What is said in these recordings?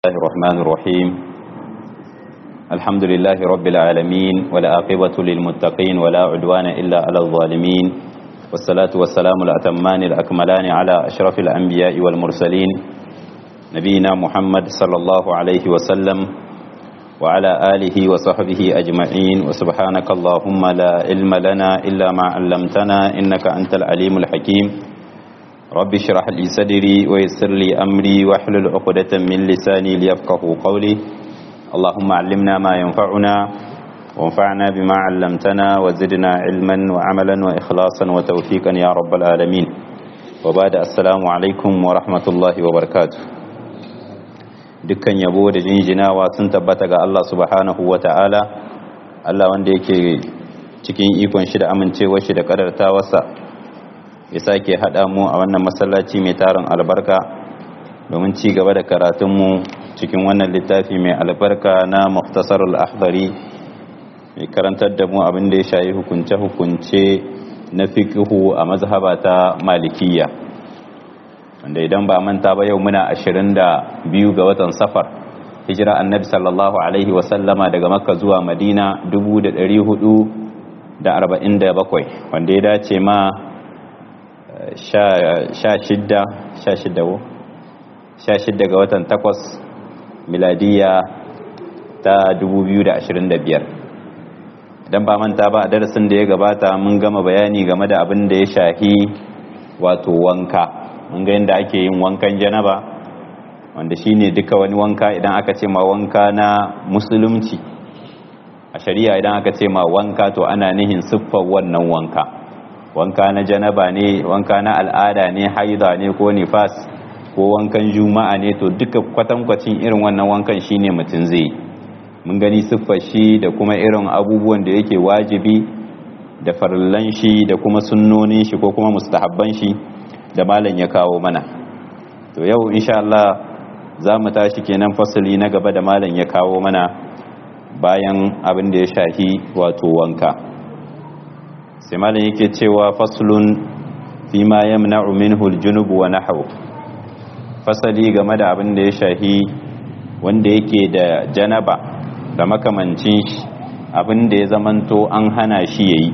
الله الرحمن الرحيم الحمد لله رب العالمين والعاقبة للمتقين ولا عدوان إلا على الظالمين والصلاة والسلام الأتمان الأكملان على أشرف الأنبياء والمرسلين نبينا محمد صلى الله عليه وسلم وعلى آله وصحبه أجمعين وسبحانك اللهم لا علم لنا إلا ما علمتنا إنك أنت العليم الحكيم رب اشرح لي صدري ويسر لي أمري واحلل عقدة من لساني ليفقه قولي اللهم علمنا ما ينفعنا وانفعنا بما علمتنا وزدنا علما وعملا وإخلاصا وتوفيقا يا رب العالمين وبعد السلام عليكم ورحمة الله وبركاته dukkan yabo da jinjinawa sun tabbata ga Allah subhanahu wa ta'ala Allah wanda yake cikin ikon shi da amincewar shi da kadartawarsa ya sake haɗa mu a wannan masallaci mai tarin albarka domin ci gaba da karatunmu cikin wannan littafi mai albarka na muftasarul ahdari mai karantar da mu abin da ya shayi hukunce-hukunce na fikihu a mazhaba ta malikiyya wanda idan ba manta ba yau muna ashirin da biyu ga watan safar hijira annabi sallallahu alaihi wasallama daga makka zuwa madina dubu da ɗari hudu da arba'in da bakwai wanda ya dace ma sha shidda sha shidda wo sha shidda ga watan takwas miladiya ta 2025 idan ba manta ba a darasin da ya gabata mun gama bayani game da abin da ya shahi wato wanka mun ga yadda ake yin wankan janaba wanda shine duka wani wanka idan aka ce ma wanka na musulunci a shari'a idan aka ce ma wanka to ana nihin siffar wannan wanka wanka na janaba ne wanka na al'ada ne haida ne ko nifas ko wankan juma'a ne to duka kwatankwacin irin wannan wankan shine mutum zai mun gani siffar shi da kuma irin abubuwan da yake wajibi da farallan shi da kuma sunnonin shi ko kuma mustahabban shi da malam ya kawo mana to yau insha Allah za mu tashi kenan fasali na gaba da malam ya kawo mana bayan abin da ya shahi wato wanka sai malam yake cewa faslun fi ma yamna'u minhu al-junub wa nahwu fasali game da abin da ya shahi wanda yake da janaba da makamancin shi abin da ya zamanto an hana shi yayi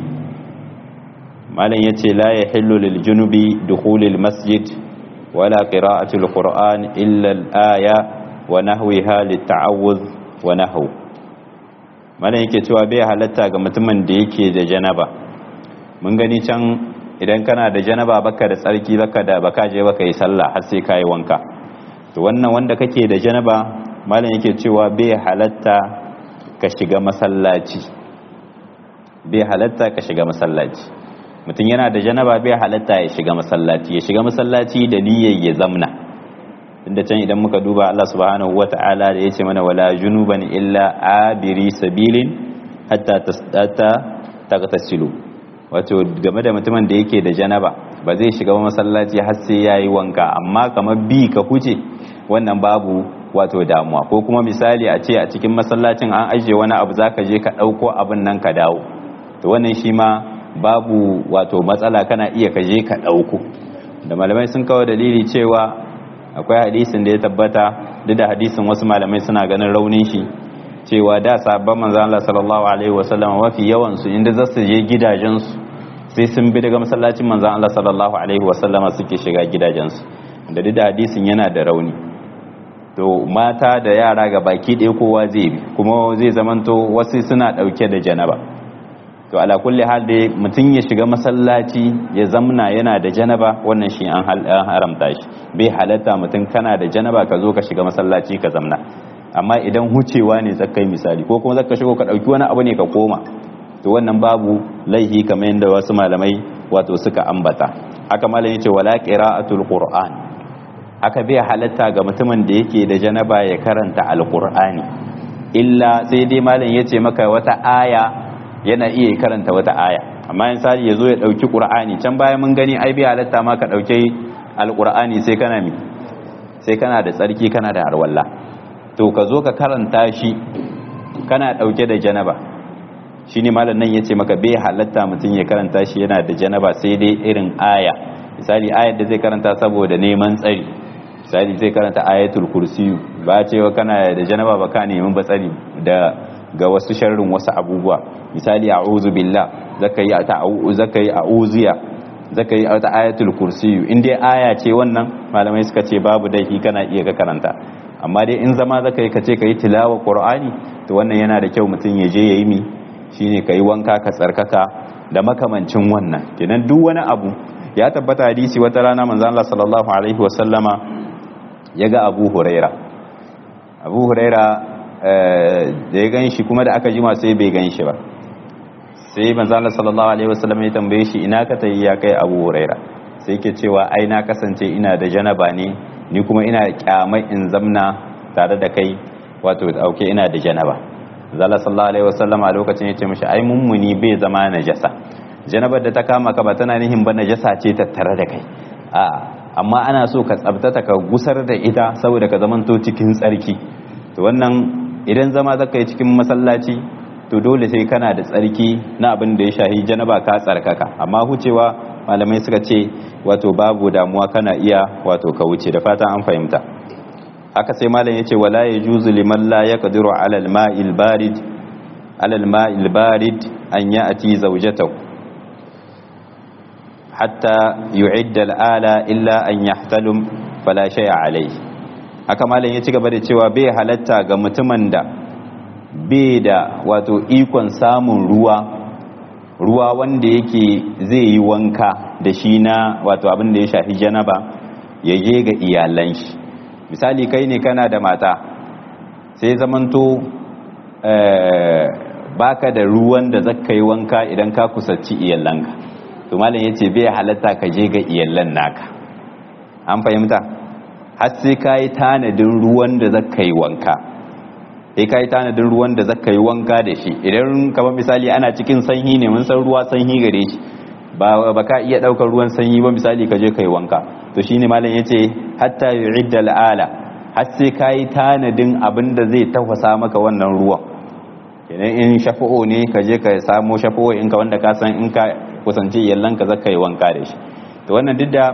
malam yace la yahillu lil junubi dukhulil masjid wala qira'atul qur'an illa al-aya wa nahwiha lit-ta'awudh wa nahwu malam yake cewa bai halatta ga mutumin da yake da janaba mun gani can idan kana da janaba baka da tsarki baka da baka je baka yi sallah har sai kai wanka to wannan wanda kake da janaba malam yake cewa bai halatta ka shiga masallaci bai halatta ka shiga masallaci mutum yana da janaba bai halatta ya shiga masallaci ya shiga masallaci da niyyar ya zamna inda can idan muka duba Allah subhanahu wata'ala da yace mana wala junuban illa abiri sabilin hatta tasdata tagtasilu wato game da mutumin da yake da janaba ba zai shiga masallaci har sai yayi wanka amma kamar bi ka huce wannan babu wato damuwa ko kuma misali a ce a cikin masallacin an ajiye wani abu zaka je ka dauko abin nan ka dawo to wannan shi ma babu wato matsala kana iya ka je ka dauko da malamai sun kawo dalili cewa akwai hadisin da ya tabbata duk da hadisin wasu malamai suna ganin raunin shi cewa da sabon manzo Allah sallallahu alaihi wasallam mafi yawan su inda za su je gidajensu sai sun bi daga masallacin manzo Allah sallallahu alaihi wasallam suke shiga gidajensu da duk da hadisin yana da rauni to mata da yara ga baki ɗaya kowa zai bi kuma zai zamanto wasu suna ɗauke da janaba to ala kulli hal dai mutum ya shiga masallaci ya zamna yana da janaba wannan shi an haramta shi bai halatta mutum kana da janaba ka zo ka shiga masallaci ka zamna amma idan hucewa ne zakai misali ko kuma zaka shigo ka dauki wani abu ne ka koma to wannan babu laihi kamar yadda wasu malamai wato suka ambata haka malam yace wala qira'atul qur'an haka bai halatta ga mutumin da yake da janaba ya karanta alqur'ani illa sai dai malam yace maka wata aya yana iya karanta wata aya amma in sai yazo ya dauki qur'ani can baya mun gani ai bai halatta ma ka dauke alqur'ani sai kana mi sai kana da tsarki kana da harwalla to ka zo ka karanta shi kana dauke da janaba shi ne malam nan ya ce maka bai halatta mutum ya karanta shi yana da janaba sai dai irin aya misali ayar da zai karanta saboda neman tsari misali zai karanta ayatul kursiyu ba cewa kana da janaba ba ka nemi batsari da ga wasu sharrin wasu abubuwa misali a'udhu billah zaka yi ta'awuz zaka yi a'uziya zaka yi ta ayatul kursiyu in dai aya ce wannan malamai suka ce babu dai kana iya ka karanta amma dai in zama zaka yi kace kai tilawa qur'ani to wannan yana da kyau mutum ya je yayi mi shine kai wanka ka tsarkaka da makamancin wannan kenan duk wani abu ya tabbata hadisi wata rana manzon Allah sallallahu alaihi wa sallama yaga Abu Huraira Abu Huraira da ya ganshi kuma da aka jima sai bai ganshi ba sai manzon Allah sallallahu alaihi wa sallam ya tambaye shi ina ka tayi ya kai Abu Huraira sai ke cewa ai na kasance ina da janaba ne ni kuma ina kyamai in zamna tare da kai wato dauke ina da janaba zalla sallallahu alaihi wasallam a lokacin yace mishi ai mummuni bai zama najasa janabar da ta kama ka ba tana nihin ba najasa ce tattare da kai a amma ana so ka tsabtata ka gusar da ita saboda ka zamanto cikin tsarki to wannan idan zama zaka yi cikin masallaci to dole sai kana da tsarki na abin da ya shahi janaba ka tsarkaka amma hucewa malamai suka ce wato babu damuwa kana iya wato ka wuce da fatan an fahimta haka sai malam yace wala yajuzu liman la yaqdiru ala al-ma'il barid ala al-ma'il barid an ya'ti zawjatahu hatta yu'idda al-ala illa an yahtalum fala shay'a alayhi haka malam ya ci gaba da cewa bai halatta ga mutumin da bai da wato ikon samun ruwa ruwa wanda yake zai yi wanka da shi na wato abin da ya shafi janaba ya je ga iyalan shi misali kai ne kana da mata sai zamanto baka da ruwan da zaka yi wanka idan ka kusanci iyalanka to malam yace bai halatta ka je ga iyalan naka an fahimta har sai ka yi tanadin ruwan da zaka yi wanka sai ka yi tanadin ruwan da zaka yi wanka da shi idan kamar misali ana cikin sanyi ne mun san ruwa sanyi gare shi ba ba ka iya daukar ruwan sanyi ba misali ka je ka yi wanka to shine malam yace hatta yu'idda al'ala har sai ka yi tanadin abin da zai tafasa maka wannan ruwan idan in shafa'o ne ka je ka samo shafa'o in ka wanda ka san in ka kusanci yallan ka zaka yi wanka da shi to wannan duk da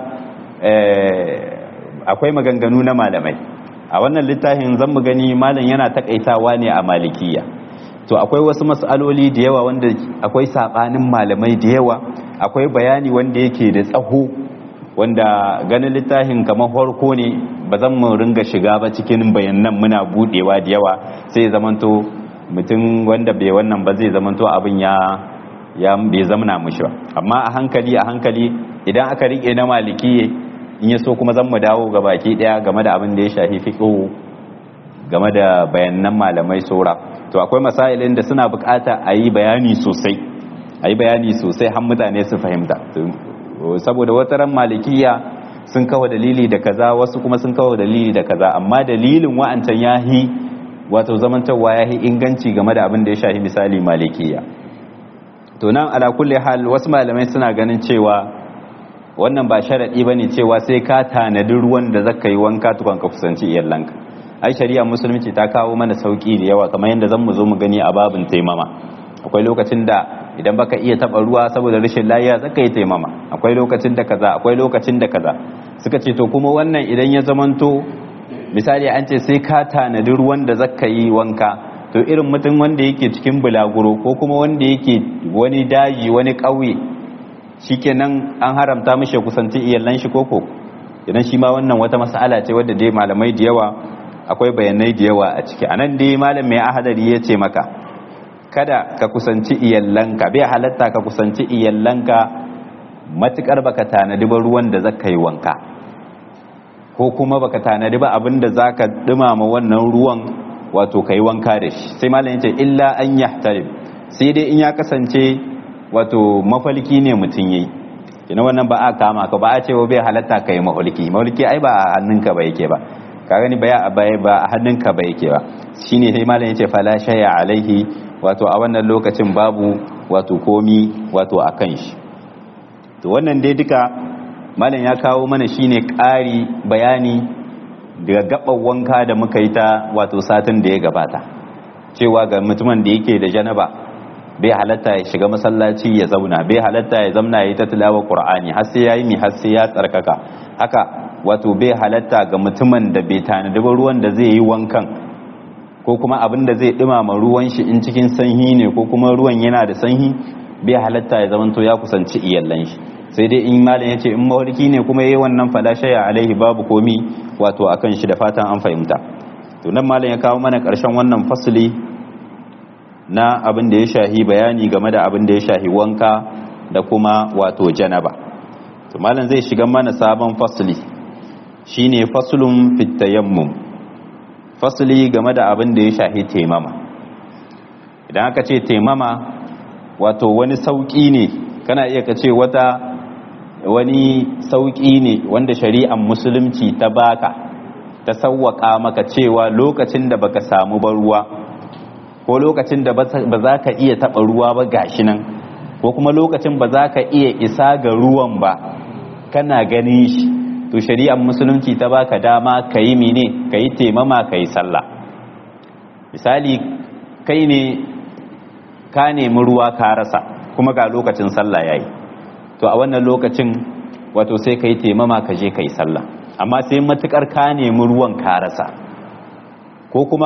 akwai maganganu na malamai a wannan littafin zan mu gani malam yana takaitawa ne a malikiya to akwai wasu mas'aloli da yawa wanda akwai sabanin malamai da yawa akwai bayani wanda yake da tsaho wanda ganin littafin kamar farko ne ba zan mu ringa shiga ba cikin bayanan muna budewa da yawa sai zamanto mutum wanda bai wannan ba zai zamanto abin ya ya bai zamana mushi ba amma a hankali a hankali idan aka rike na malikiye in ya so kuma zan mu dawo ga baki daya game da abin da ya shafi fiqh game da bayanan malamai sora to akwai masailin da suna bukata a yi bayani sosai a yi bayani sosai har mutane su fahimta saboda wata ran malikiya sun kawo dalili da kaza wasu kuma sun kawo dalili da kaza amma dalilin wa'ancan yahi wato zamantarwa yahi inganci game da abin da ya shafi misali malikiya to nan ala kulli hal wasu malamai suna ganin cewa wannan ba sharadi bane cewa sai ka tanadi ruwan da zaka yi wanka tukun ka kusanci iyalanka ai shari'a musulunci ta kawo mana sauki da yawa kamar yadda zan mu zo mu gani a babin taimama akwai lokacin da idan baka iya taba ruwa saboda rashin lafiya zaka yi taimama akwai lokacin da kaza akwai lokacin da kaza suka ce to kuma wannan idan ya zamanto misali an ce sai ka tanadi ruwan da zaka yi wanka to irin mutum wanda yake cikin bulaguro ko kuma wanda yake wani daji wani ƙauye shikenan an haramta mishi kusanci iyalan shi koko idan shi ma wannan wata mas'ala ce wadda dai malamai da yawa akwai bayanai da yawa a ciki anan dai malam mai ahadari ya ce maka kada ka kusanci iyallanka bai halatta ka kusanci iyallanka matukar baka tanadi ba ruwan da zaka yi wanka ko kuma baka tanadi ba abin da zaka dumama wannan ruwan wato kai wanka da shi sai malam yace illa an yahtarib sai dai in ya kasance wato mafalki ne mutum yayi kina wannan ba a kama ka ba a ce bai halatta kai mafalki mafalki ai ba a hannunka ba yake ba ka gani ba ba a hannunka ba yake ba shine sai malam yace fala shay'a alaihi wato a wannan lokacin babu wato komi wato akan shi to wannan dai duka malam ya kawo mana shine ƙari bayani daga gaban wanka da muka yi ta wato satin da ya gabata cewa ga mutumin da yake da janaba bai halatta ya shiga masallaci ya zauna bai halatta ya zamna ya yi ta tilawa qur'ani har sai yayi mi har sai ya tsarkaka haka wato bai halatta ga mutumin da bai tanadi ba ruwan da zai yi wankan ko kuma abin da zai dumama ruwan shi in cikin sanyi ne ko kuma ruwan yana da sanyi bai halatta ya zamanto ya kusanci iyallan shi sai dai in malam ya ce in mawarki ne kuma yayi wannan fala shaya alaihi babu komi wato akan shi da fatan an fahimta to nan malam ya kawo mana karshen wannan fasli na abin da ya shahi bayani game da abin da ya shahi wanka da kuma wato janaba to malam zai shiga mana sabon fasli shine faslun fit tayammum fasli game da abin da ya shahi taimama idan aka ce taimama wato wani sauki ne kana iya ka ce wata wani sauki ne wanda shari'ar musulunci ta baka ta sauwaka maka cewa lokacin da baka samu ba ruwa ko lokacin da ba za ka iya taɓa ruwa ba gashi nan ko kuma lokacin ba za ka iya isa ga ruwan ba kana ganin shi to shari'ar musulunci ta baka dama ka yi mene ka yi taimama ka yi sallah misali kai ne ka nemi ruwa ka rasa kuma ga lokacin sallah ya yi to a wannan lokacin wato sai ka yi taimama ka je ka yi sallah amma sai matukar ka nemi ruwan ka rasa ko kuma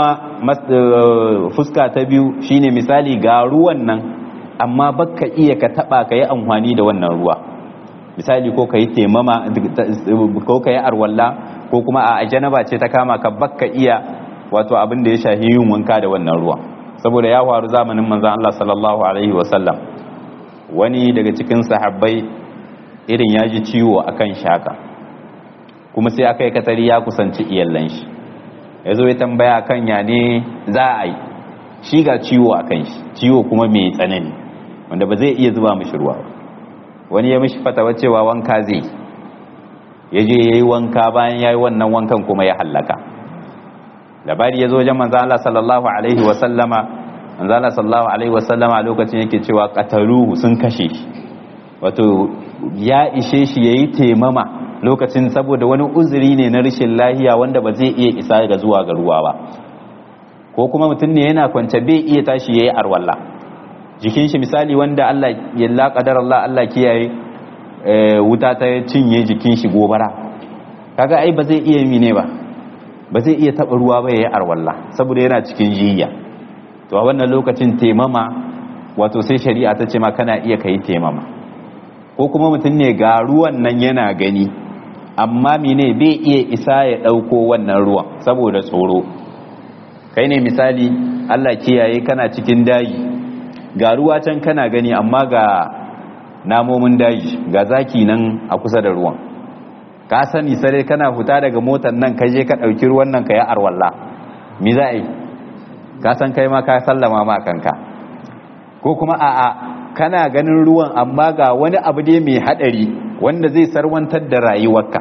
fuska ta biyu shine misali ga ruwan nan amma baka iya ka taba ka yi amfani da wannan ruwa misali ko ka yi taimama ko ka yi arwalla ko kuma a janaba ce ta kama ka baka iya wato abin da ya shahi yin wanka da wannan ruwa saboda ya faru zamanin manzon Allah sallallahu alaihi wasallam wani daga cikin sahabbai irin ya ji ciwo akan shaka kuma sai aka yi katari ya kusanci iyallan shi ya zo ya tambaya kan ya ne za a yi shi ga ciwo a kan shi ciwo kuma mai tsanani wanda ba zai iya zuba mishi ruwa wani ya mishi fatawa cewa wanka zai ya je ya yi wanka bayan ya yi wannan wankan kuma ya hallaka labari ya zo wajen manzo Allah sallallahu alaihi wa sallama manzo Allah sallallahu alaihi wa sallama a lokacin yake cewa qataluhu sun kashe shi wato ya ishe shi yayi temama lokacin saboda wani uzuri ne na rashin lahiya wanda ba zai iya isa ga zuwa ga ruwa ba ko kuma mutum ne yana kwance bai iya tashi yayi arwalla jikin shi misali wanda Allah ya la qadar Allah Allah kiyaye wuta ta cinye jikin shi gobara kaga ai ba zai iya mine ba ba zai iya taba ruwa ba yayi arwalla saboda yana cikin jiya to a wannan lokacin temama wato sai shari'a ta ce ma kana iya kai temama ko kuma mutum ne ga ruwan nan yana gani amma mine bai iya isa ya ɗauko wannan ruwan saboda tsoro kai ne misali Allah kiyaye kana cikin daji ga ruwa can kana gani amma ga namomin daji ga zaki nan a kusa da ruwan ka sani sare kana huta daga motar nan ka je ka ɗauki ruwan nan ka yi arwalla mi za a yi ka san kai ma ka sallama ma kanka ko kuma a'a kana ganin ruwan amma ga wani abu dai mai hadari wanda zai sarwantar da rayuwarka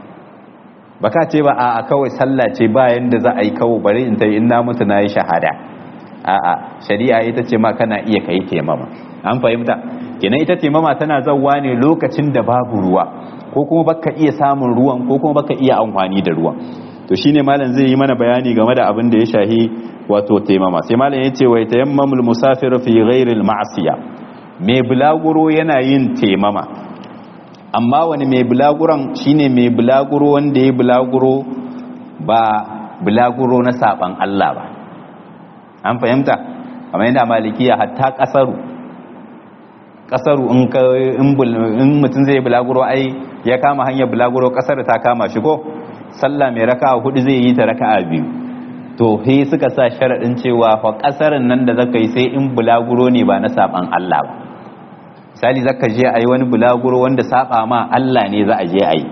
baka ce ba a kawai sallah ce bayan da za a yi kawo bari in tayi in na mutu na yi shahada a'a shari'a ita ce ma kana iya kai temama an fahimta kenan ita temama tana zawwa ne lokacin da babu ruwa ko kuma baka iya samun ruwan ko kuma baka iya amfani da ruwan to shine malam zai yi mana bayani game da abin da ya shahi wato temama sai malam yace wa tayammamul musafir fi ghairi al-ma'siyah mai bulaguro yana yin temama amma wani mai bulaguron shine mai bulaguro wanda ya bulaguro ba bulaguro na saban Allah ba an fahimta kamar yadda malikiya hatta kasaru kasaru in ka in mutum zai bulaguro ai ya kama hanyar bulaguro kasar ta kama shi ko sallah mai raka'a hudu zai yi ta raka'a biyu to he suka sa sharadin cewa fa kasarin nan da zaka yi sai in bulaguro ne ba na saban Allah ba misali zaka je a yi wani bulaguro wanda saba ma Allah ne za a je a yi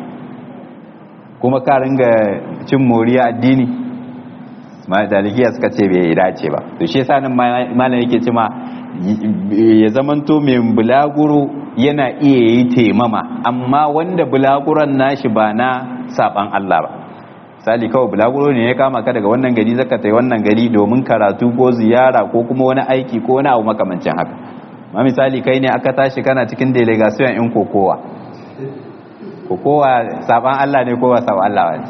kuma ka ringa cin moriya addini dalikiya suka ce bai dace ba to shi yasa nan malam yake ce ma ya zamanto mai bulaguro yana iya yi temama amma wanda bulaguron nashi ba na saban Allah ba misali kawai bulaguro ne ya kama ka daga wannan gari zaka tai wannan gari domin karatu ko ziyara ko kuma wani aiki ko wani abu makamancin haka ma misali kai ne aka tashi kana cikin delegation in kokowa kokowa saban Allah ne kowa saban Allah ne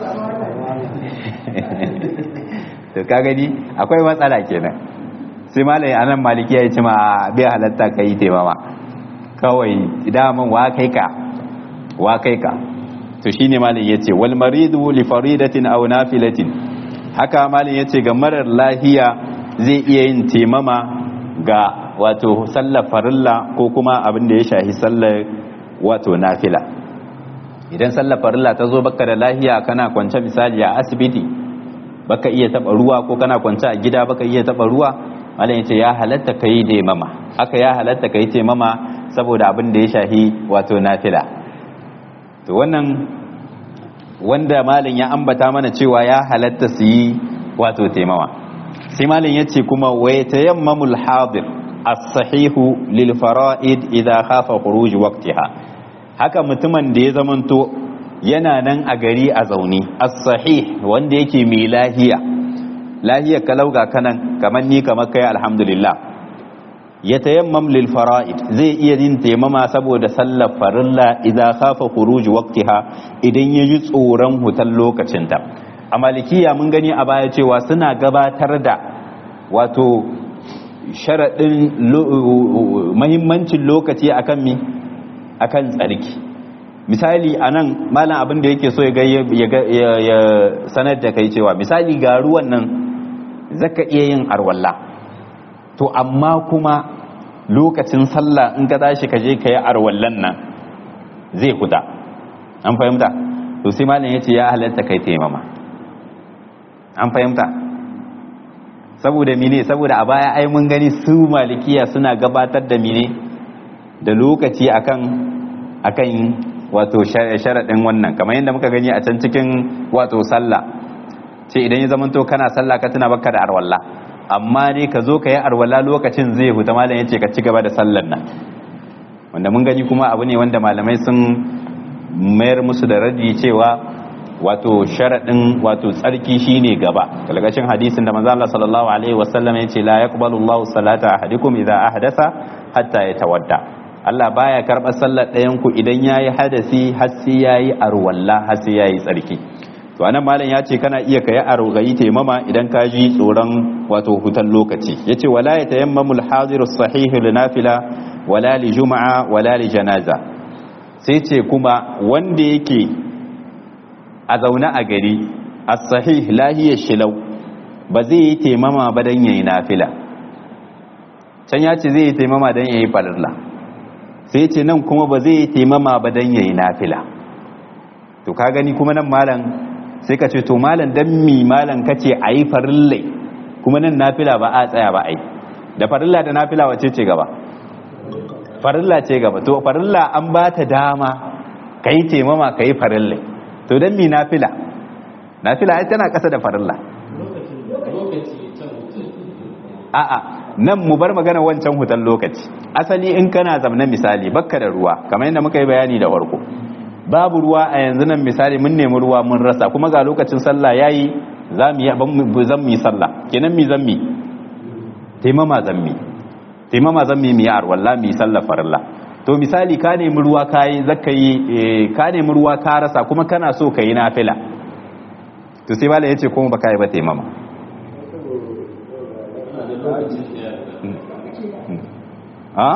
to ka gani akwai matsala kenan sai malai anan maliki ya ce ma bai halatta kai taimama kawai daman wa kai ka wa kai ka to shine malin yace wal maridu li faridatin aw nafilatin haka malin yace ga marar lahiya zai iya yin temama ga wato sallar farilla ko kuma abin da ya shahi sallar wato nafila idan sallar farilla ta zo baka da lahiya kana kwance misali a asibiti baka iya taba ruwa ko kana kwance a gida baka iya taba ruwa malam yace ya halatta kai temama haka ya halatta kai temama saboda abin da ya shahi wato nafila to wannan wanda malam ya ambata mana cewa ya halatta su yi wato temama sai malam yace kuma wa yatayammamul hadir as-sahihu lil fara'id idha khafa khuruj waqtiha haka mutumin da ya zamanto yana nan a gari a zaune as-sahih wanda yake mai lahiya lahiyar kalauga kanan kamar ni kamar kai alhamdulillah ya tayammam lil fara'id zai iya yin taimama saboda sallar farilla idza khafa khuruj waqtiha idan yaji tsoron hutan lokacinta a malikiya mun gani a baya cewa suna gabatar da wato sharadin muhimmancin lokaci akan mi akan tsarki misali anan malam abin da yake so ya ya sanar da kai cewa misali ga ruwan nan zaka iya yin arwalla to amma kuma lokacin sallah in ka tashi ka je ka yi arwallan nan zai huta an fahimta to sai malam yace ya halatta kai taimama an fahimta saboda mine saboda a baya ai mun gani su malikiya suna gabatar da mine da lokaci akan akan wato sharaɗin wannan kamar yadda muka gani a can cikin wato sallah ce idan ya zamanto kana sallah ka tuna baka da arwalla amma dai ka zo ka yi arwalla lokacin zai huta malam ya ce ka ci gaba da sallar nan wanda mun gani kuma abu ne wanda malamai sun mayar musu da radi cewa wato sharaɗin wato tsarki shine gaba kalgashin hadisin da manzo Allah sallallahu alaihi wasallam ya ce la yaqbalu Allahu salata ahadikum idza ahdasa hatta yatawadda Allah baya karɓar sallar ɗayan ku idan yayi hadasi har sai yayi arwalla har sai yayi tsarki to anan malam ya ce kana iya kai argayi taimama idan ka ji tsoron wato hutan lokaci yace wala yatayammamu al-hadiru as-sahih li nafila wala li juma'a wala li janaza sai ce kuma wanda yake a zaune a gari as-sahih lahiyar shilau ba zai yi taimama ba dan yayi nafila can ya ce zai yi taimama dan yayi farilla sai ce nan kuma ba zai yi taimama ba dan yayi nafila to ka gani kuma nan malam sai ka ce to malam dan mi malam kace ayi farillai kuma nan nafila ba a tsaya ba ai da farilla da nafila wace ce gaba farilla ce gaba to farilla an ba ta dama kai taimama kai farillai to dan mi nafila nafila ai tana kasa da farilla a'a nan mu bar magana wancan hutan lokaci asali in kana zamna misali bakka da ruwa kamar yadda muka yi bayani da warko babu ruwa a yanzu nan misali mun nemi ruwa mun rasa kuma ga lokacin sallah yayi za mu yi zan mu yi sallah kenan mi zan mi taimama zan mi taimama zan mi mi yar wallahi mi sallah farilla to misali ka nemi ruwa kai zaka yi ka nemi ruwa ka rasa kuma kana so ka yi nafila to sai bala yace kuma baka yi ba taimama ha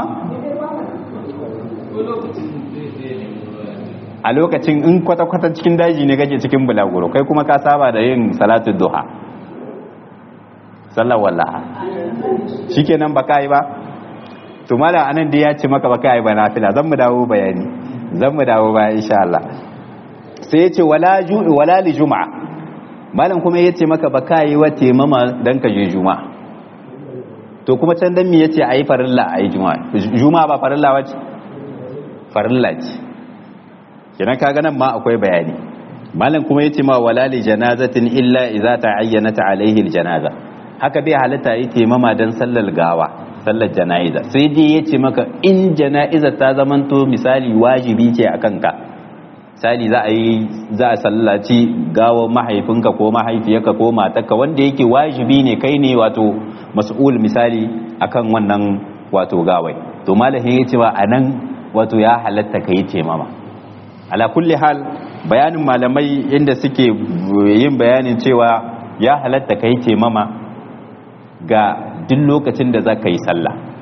a lokacin in kwata-kwata cikin daji ne kake cikin bulaguro kai kuma ka saba da yin salatu duha sallar wallaha shikenan ba ka yi ba to mala anan da ya ce maka ba ka yi ba nafila zan mu dawo bayani zan mu dawo baya insha Allah sai ya ce wala ju'i wala li juma'a malam kuma ya ce maka ba ka yi wa temama dan ka je juma'a to kuma can dan me yace ayi farilla ayi juma'a juma'a ba farilla wace farilla ce kenan kaga nan ma akwai bayani malam kuma yace ma wala li janazatin illa idza ta'ayyanat alaihi aljanaza haka bai halatta yi taimama dan sallar gawa sallar jana'iza sai dai yace maka in jana'iza ta zamanto misali wajibi ce akan ka misali za a yi za a sallaci gawa mahaifinka ko mahaifiyarka ko matarka wanda yake wajibi ne kai ne wato mas'ul misali akan wannan wato gawai to malamin yace ba anan wato ya halatta kai taimama ala kulli hal bayanin malamai inda suke yin bayanin cewa ya halatta kai taimama ga duk lokacin da za ka yi sallah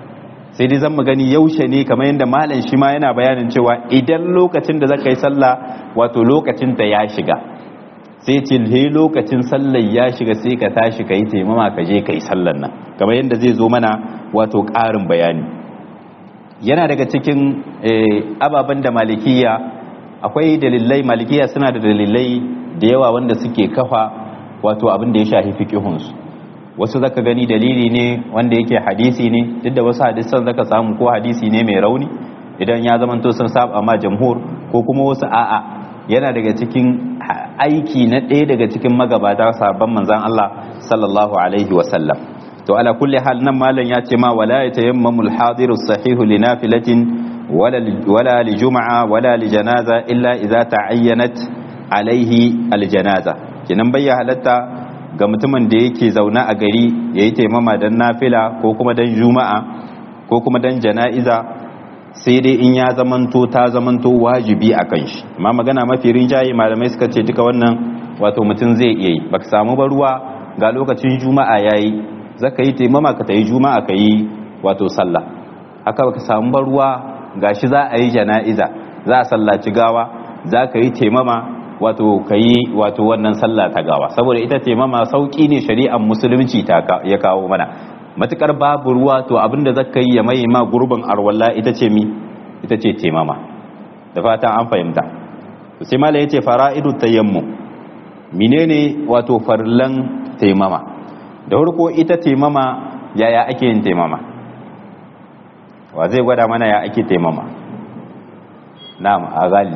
sai dai zan mu gani yaushe ne kamar yadda malam shi ma yana bayanin cewa idan lokacin da zaka yi sallah wato lokacin ta ya shiga sai ce he lokacin sallar ya shiga sai ka tashi ka yi taimama ka je ka yi sallar nan kamar yadda zai zo mana wato ƙarin bayani yana daga cikin ababen da malikiya akwai dalilai malikiya suna da dalilai da yawa wanda suke kafa wato abin da ya shafi fiqihunsu wasu zaka gani dalili ne wanda yake hadisi ne duk da wasu hadisan zaka samu ko hadisi ne mai rauni idan ya zamanto sun saba ma jamhur ko kuma wasu a'a yana daga cikin aiki na ɗaya daga cikin magabata sabon manzan Allah sallallahu alaihi wasallam to ala kulli hal nan malam ya ce ma wala yatayammamul hadiru sahihu li nafilatin wala li juma'a wala li janaza illa idza ta'ayyanat alaihi al janaza kinan bayya halatta ga mutumin da yake zauna a gari yayi taimama dan nafila ko kuma dan juma'a ko kuma dan jana'iza sai dai in ya zamanto ta zamanto wajibi a kan shi amma magana mafi rinjaye malamai suka ce duka wannan wato mutum zai iya yi baka samu ba ruwa ga lokacin juma'a yayi zaka yi taimama ka tayi juma'a ka yi wato sallah haka baka samu ba ruwa gashi za a yi jana'iza za a sallaci gawa za ka yi taimama wato ka yi wato wannan sallah ta gawa saboda ita taimama sauki ne shari'ar musulunci ta ya kawo mana matukar babu ruwa to abinda zaka yi ya mai ma gurbin arwalla ita ce mi ita ce temama da fatan an fahimta to sai mala yace fara'idu tayammum menene wato farlan temama da farko ita temama yaya ake yin temama wa zai gwada mana ya ake temama na'am a gali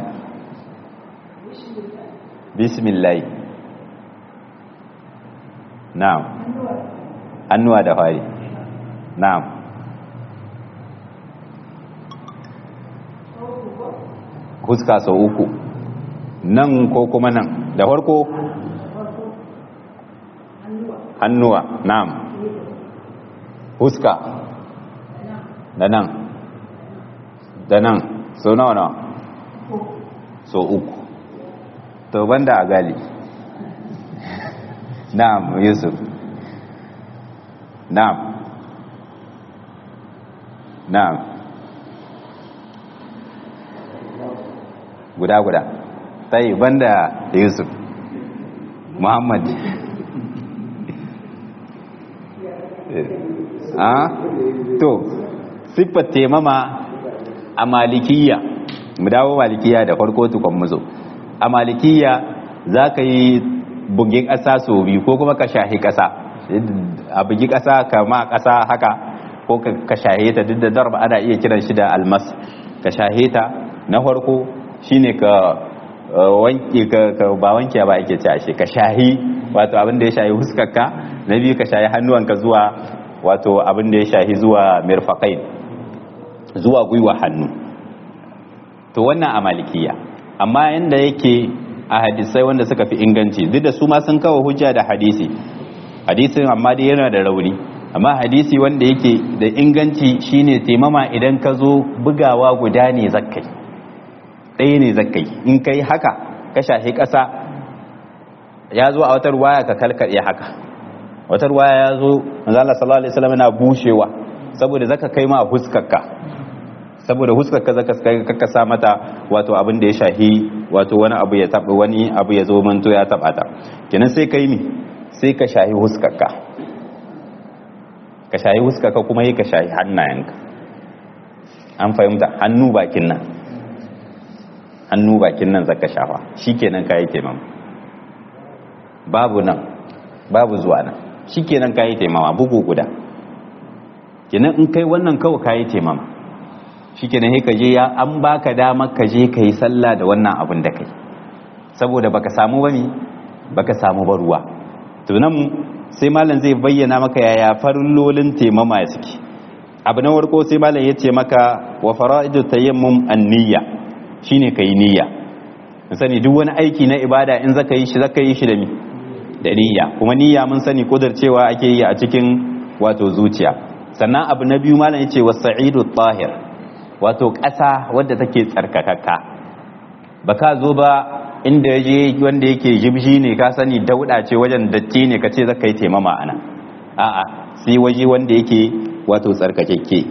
bismillah na'am hannuwa da fari na'am huska sau uku nan ko kuma nan da farko hannuwa na'am huska da nan da nan sau nawa nawa sau uku to banda a gali na'am yusuf na'am na'am guda guda sai banda yusuf muhammad a to siffar temama a malikiya mu dawo malikiya da farko tukon muzo a malikiya za ka yi bugin ƙasa sau biyu ko kuma ka shahi ƙasa a bugi ƙasa kama ƙasa haka ko ka shahe ta duk da darba ana iya kiran shi da almas ka shahe ta na farko shine ka wanke ka ba wanke ba ake ci ashe ka shahi wato abin da ya shahi huskarka na biyu ka shahi hannuwanka zuwa wato abin da ya shahi zuwa mirfaqain zuwa gwiwa hannu to wannan a malikiya amma yanda yake a hadisai wanda suka fi inganci duk da su ma sun kawo hujja da hadisi hadisin amma dai yana da rauni amma hadisi wanda yake da inganci shine taimama idan ka zo bugawa guda ne zakkai ɗaya ne zakkai in kai haka ka shahi ƙasa ya zo a wata ruwaya ka kalkaɗe haka wata ruwaya ya zo manzala sallallahu alaihi wasallam yana bushewa saboda zaka kai ma huskarka saboda huskarka zaka kai ka sa mata wato abin da ya shahi wato wani abu ya taba wani abu ya zo manto ya taba ta kenan sai kai mi sai ka shahi huskarka ka shahi huskarka kuma yi ka shahi hannayenka an fahimta hannu bakin nan hannu bakin nan zaka shafa shikenan kai taimama babu nan babu zuwa nan shikenan kai taimama bugu guda kenan in kai wannan kawai kai taimama shikenan sai ka je ya an baka dama ka je kai sallah da wannan abin da kai saboda baka samu bane baka samu ba ruwa to nan sai malam zai bayyana maka yaya farillolin taimama ya suke abu na warko sai malam ya ce maka wa fara'idu tayammum an-niyya shine kai niyya mun sani duk wani aiki na ibada in zaka yi shi zaka yi shi da mi da niyya kuma niyya mun sani cewa ake yi a cikin wato zuciya sannan abu na biyu malam yace was-sa'idu tahir wato ƙasa wadda take tsarkakakka baka zo ba inda yaje wanda yake jibji ne ka sani dauda ce wajen datti ne kace zaka yi taimama ana a'a sai waje wanda yake wato tsarkakekke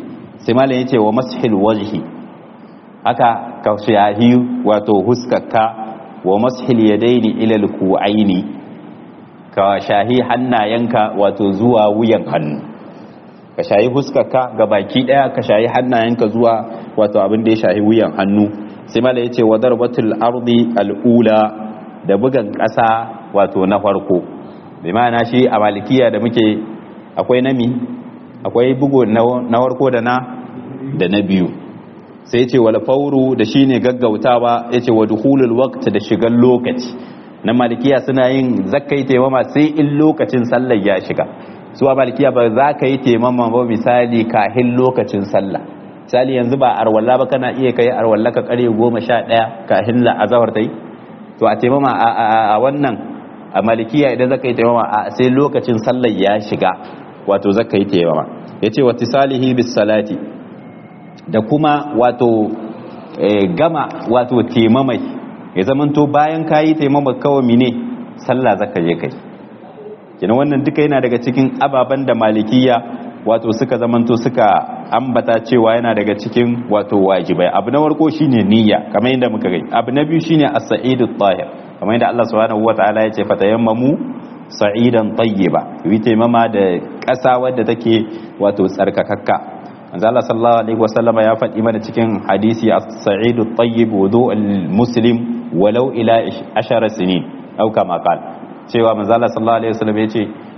sai malam yace wa mashil wajhi haka ka shahi wato huskaka wa mashil yadaini ila alku'aini ka shahi hannayenka wato zuwa wuyan hannu ka shahi huskarka ga baki daya ka shahi hannayenka zuwa wato abin da ya shahi wuyan hannu sai mala yace wa darbatul ardi al'ula da bugan kasa wato na farko bi ma'ana shi a malikiya da muke akwai nami akwai bugu na farko da na da na biyu sai yace wal fawru da shine gaggautawa yace wa dukhulul waqt da shigan lokaci na malikiya suna yin zakai taimama sai in lokacin sallar ya shiga su a malikiya ba za ka yi taimama ba misali kahin lokacin sallah misali yanzu ba arwalla ba kana iya kai arwalla ka kare goma sha ɗaya kahin la'azawar ta yi to a taimama a wannan a malikiya idan zaka yi taimama a sai lokacin sallar ya shiga wato zaka yi taimama ya ce wata salihi bis salati da kuma wato gama wato taimamai ya zamanto bayan ka yi taimama kawai mine sallah zaka je kai kina wannan duka yana daga cikin ababen da malikiya wato suka zamanto suka ambata cewa yana daga cikin wato wajibai abu na farko shine niyya kamar yadda muka gani abu na biyu shine as-sa'idu tahir kamar yadda Allah subhanahu wataala ya ce fatayammamu sa'idan tayyiba yi taimama da ƙasa wadda take wato tsarkakakka manzo Allah sallallahu alaihi wasallama ya faɗi mana cikin hadisi as-sa'idu tayyib wudu'ul muslim walau ila 10 sinin au kama qala cewa manzala sallallahu alaihi wasallam ya ce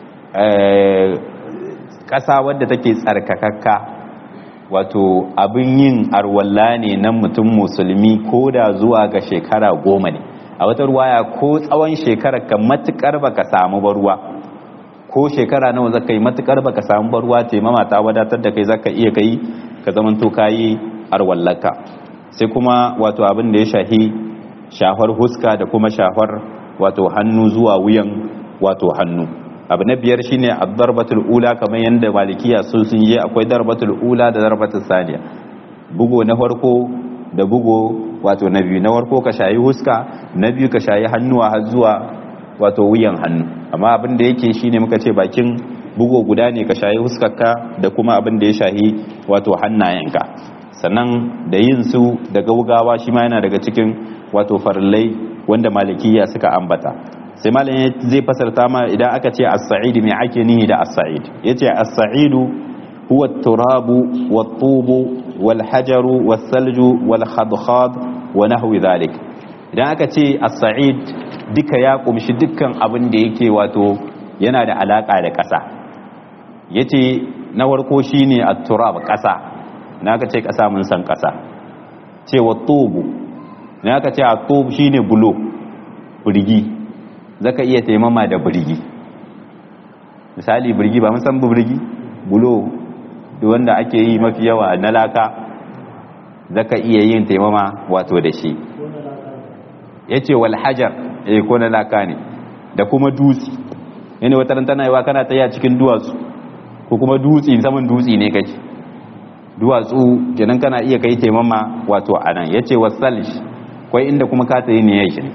ƙasa wadda take tsarkakakka wato abin yin arwalla ne na mutum musulmi ko da zuwa ga shekara goma ne a wata ruwaya ko tsawon shekara ka matukar baka samu baruwa ko shekara nawa zaka yi matukar baka samu baruwa taimama ta wadatar da kai zaka iya kai ka zamanto kayi arwallaka sai kuma wato abin da ya shahi shafar huska da kuma shafar wato hannu zuwa wuyan wato hannu abu na biyar shine ad-darbatul ula kamar yanda malikiya sun sun yi akwai darbatul ula da darbatul saniya bugo na farko da bugo wato na biyu na farko ka shayi huska na biyu ka shayi hannuwa har zuwa wato wuyan hannu amma abin da yake shine muka ce bakin bugo guda ne ka shayi huskarka da kuma abin da ya shahi wato hannayenka sannan da yin su da gaugawa shi ma yana daga cikin wato farillai wanda malikiya suka ambata sai malam zai fasarta ma idan aka ce as-sa'id me ake nihi da as-sa'id yace as-sa'idu huwa at-turabu wat-tubu wal-hajaru was-salju wal-khadkhad wa nahwi dhalik idan aka ce as-sa'id duka ya kumshi dukkan abin da yake wato yana da alaka da ƙasa yace na farko shine at-turab ƙasa na aka ce ƙasa mun san ƙasa ce wat-tubu na aka ce at-tub shine bulo burgi zaka iya taimama da birgi misali birgi ba san birgi bulo da wanda ake yi mafi yawa na laka zaka iya yin taimama wato da shi ya ce wal hajar eh ko na laka ne da kuma dutse yana wata tana yi wa kana taya cikin duwatsu ko kuma dutse saman dutse ne kake duwatsu kenan kana iya kai taimama wato anan ya ce wasalish kwai inda kuma ka tsaye ne ya shi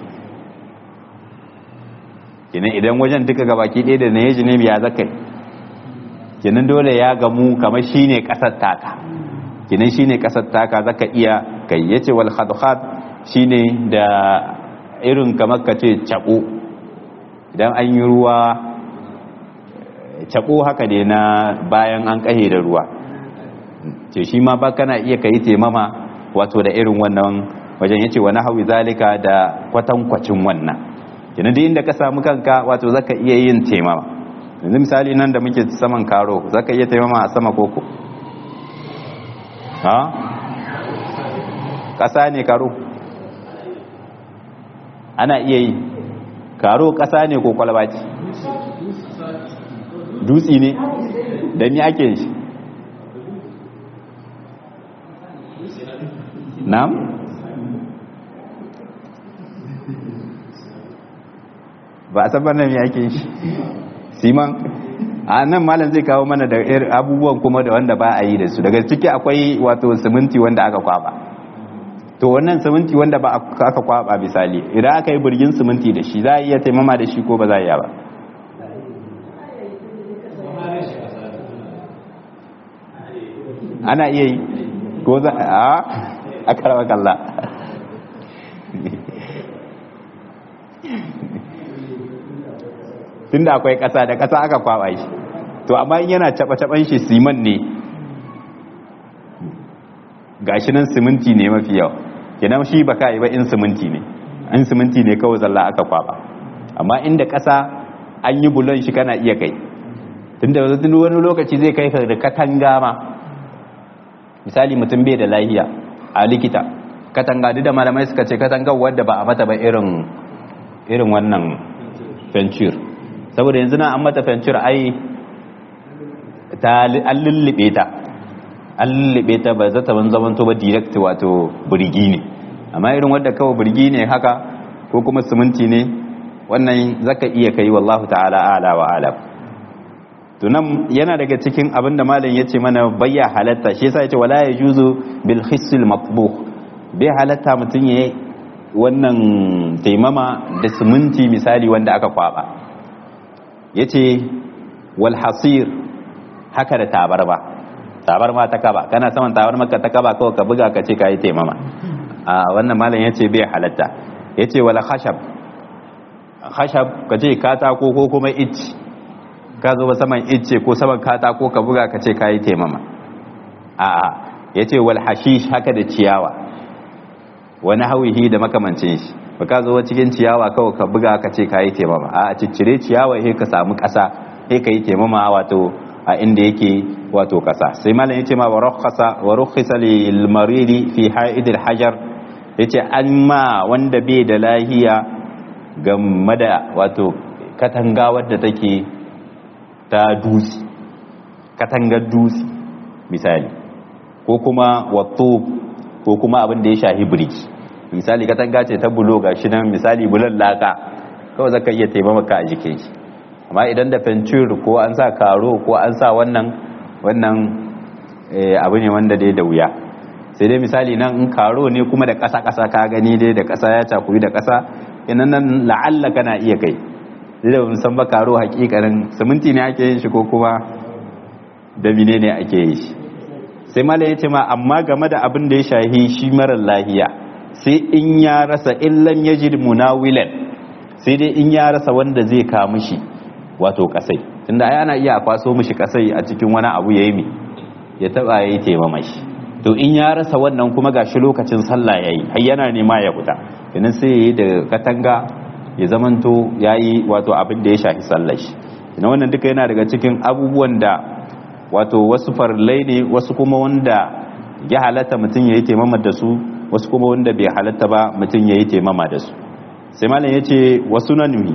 kenan idan wajen duka gabaki ɗaya da na yaji ne ya zaka kenan dole ya gamu kamar shine kasar taka kenan shine kasar taka zaka iya kai yace wal khadkhat shine da irin kamar kace cabo idan an yi ruwa cabo haka ne na bayan an kahe da ruwa ce shi ma ba kana iya kai temama wato da irin wannan wajen yace wa nahwi zalika da kwatankwacin wannan kenan duk inda ka samu kanka wato zaka iya yin taimama yanzu misali nan da muke saman karo zaka iya taimama a sama koko ha kasa ne karo ana iya yi karo kasa ne ko kwalba ce dutsi ne da ni ake shi na'am ba a sabar nan yake shi siman a nan malam zai kawo mana da abubuwan kuma da wanda ba a yi da su daga ciki akwai wato siminti wanda aka kwaba to wannan siminti wanda ba aka kwaba misali idan aka yi birgin siminti da shi za a iya taimama da shi ko ba za a iya ba ana iya yi ko za a a karɓar kalla tun da akwai ƙasa da ƙasa aka kwaɓa shi to amma in yana caɓa-caɓan shi siman ne gashi nan siminti ne mafi yawa kenan shi ba ka yi ba in siminti ne in siminti ne kawai zalla aka kwaɓa amma inda ƙasa an yi bulon shi kana iya kai tun da wani lokaci zai kai da katanga ma misali mutum bai da lahiya a likita katanga duk da malamai suka ce katangar wadda ba a mata ba irin irin wannan fencir saboda yanzu na an mata fencir ai ta an lullube ta an lullube ta ba zata ban zaman to ba direct wato burgi ne amma irin wadda kawai burgi ne haka ko kuma siminti ne wannan zaka iya kai wallahu ta'ala ala wa alam to nan yana daga cikin abin da malam yace mana bayya halatta shi yasa yace wala yajuzu bil hissil matbuh bai halatta mutun yayi wannan taimama da siminti misali wanda aka kwaba yace wal hasir haka da tabarma tabarma ta kaba kana saman tabarma ka ta kaba kawai ka buga ka ce kai taimama a wannan malam yace bai halatta yace wala khashab khashab ka ce katako ko kuma itti ka zo ba saman icce ko saman katako ka buga ka ce kayi taimama a'a ya ce wal hashish haka da ciyawa wani hawihi da makamancin shi ba ka zo cikin ciyawa kawai ka buga ka ce kayi taimama a ciccire ciyawa he ka samu kasa he ka yi taimama wato a inda yake wato kasa sai malam ya ce ma wa rukhisa lil maridi fi ha'idil hajar yace an ma wanda bai da lahiya game da wato katanga wadda take ta dutse katangar dutse misali ko kuma wato ko kuma abin da ya shahi birki misali katanga ce ta bulo ga shi nan misali bulan laka kawai zaka iya taimaka a jikin shi amma idan da fencir ko an sa karo ko an sa wannan wannan abu ne wanda dai da wuya sai dai misali nan in karo ne kuma da ƙasa-ƙasa ka gani dai da ƙasa ya cakuyi da ƙasa inan nan la'alla kana iya kai da san ba karo hakikanin siminti ne ake yin shi ko kuma da mine ne ake yi shi sai mala ya ce ma amma game da abin da ya shahi shi marar lahiya sai in ya rasa illan ya ji munawilan sai dai in ya rasa wanda zai kawo mishi wato kasai tunda ai ana iya kwaso mishi kasai a cikin wani abu ya yi mi ya taba ya yi taimama shi to in ya rasa wannan kuma gashi lokacin sallah ya yi har yana nema ya fita kenan sai ya yi da katanga ya zamanto ya yi wato abin da ya shafi sallar shi ina wannan duka yana daga cikin abubuwan da wato wasu farlai ne wasu kuma wanda ya halatta mutum ya yi taimama da su wasu kuma wanda bai halatta ba mutum ya yi taimama da su sai malam ya ce wasu nanumi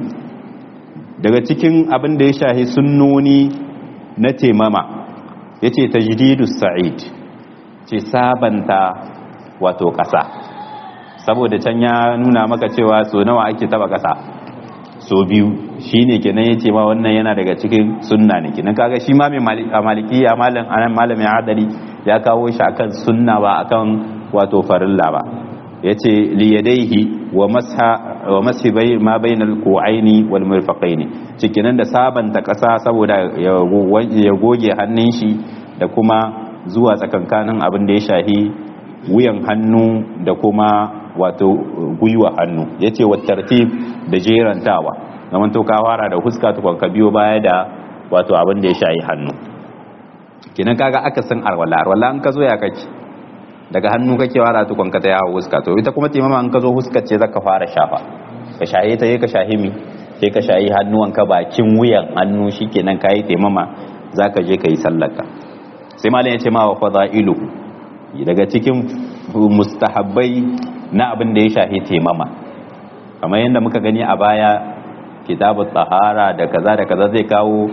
daga cikin abin da ya shafi sunnoni na taimama ya ce tajdidus sa'id ce sabanta wato ƙasa saboda can ya nuna maka cewa so nawa ake taba kasa so biyu shine kenan yace ma wannan yana daga cikin sunna ne kenan kaga shi ma mai malikiya malam anan malamin adali ya kawo shi akan sunna ba akan wato farilla ba yace li yadayhi wa masha wa mashi bai ma bainal qu'aini wal mirfaqaini cikinan da sabanta kasa saboda ya goge hannun shi da kuma zuwa tsakankanin abin da ya shahi wuyan hannu da kuma wato gwiwa hannu ya ce wa tartib da jerantawa zaman to ka fara da huska tukwan ka biyo baya da wato abin da ya shayi hannu kinan kaga aka san arwala arwala an ka zo ya kake daga hannu kake fara tukwan ka ta yawo huska to ita kuma timama an ka zo huska ce zaka fara shafa ka shaye ta ka shahi mi sai ka shayi hannuwan ka bakin wuyan hannu shikenan kai taimama zaka je ka yi sallarka sai malam ya ce ma wa fadailu daga cikin mustahabbai na abin da ya shahi taimama kamar yadda muka gani a baya kitabun tsahara da kaza da kaza zai kawo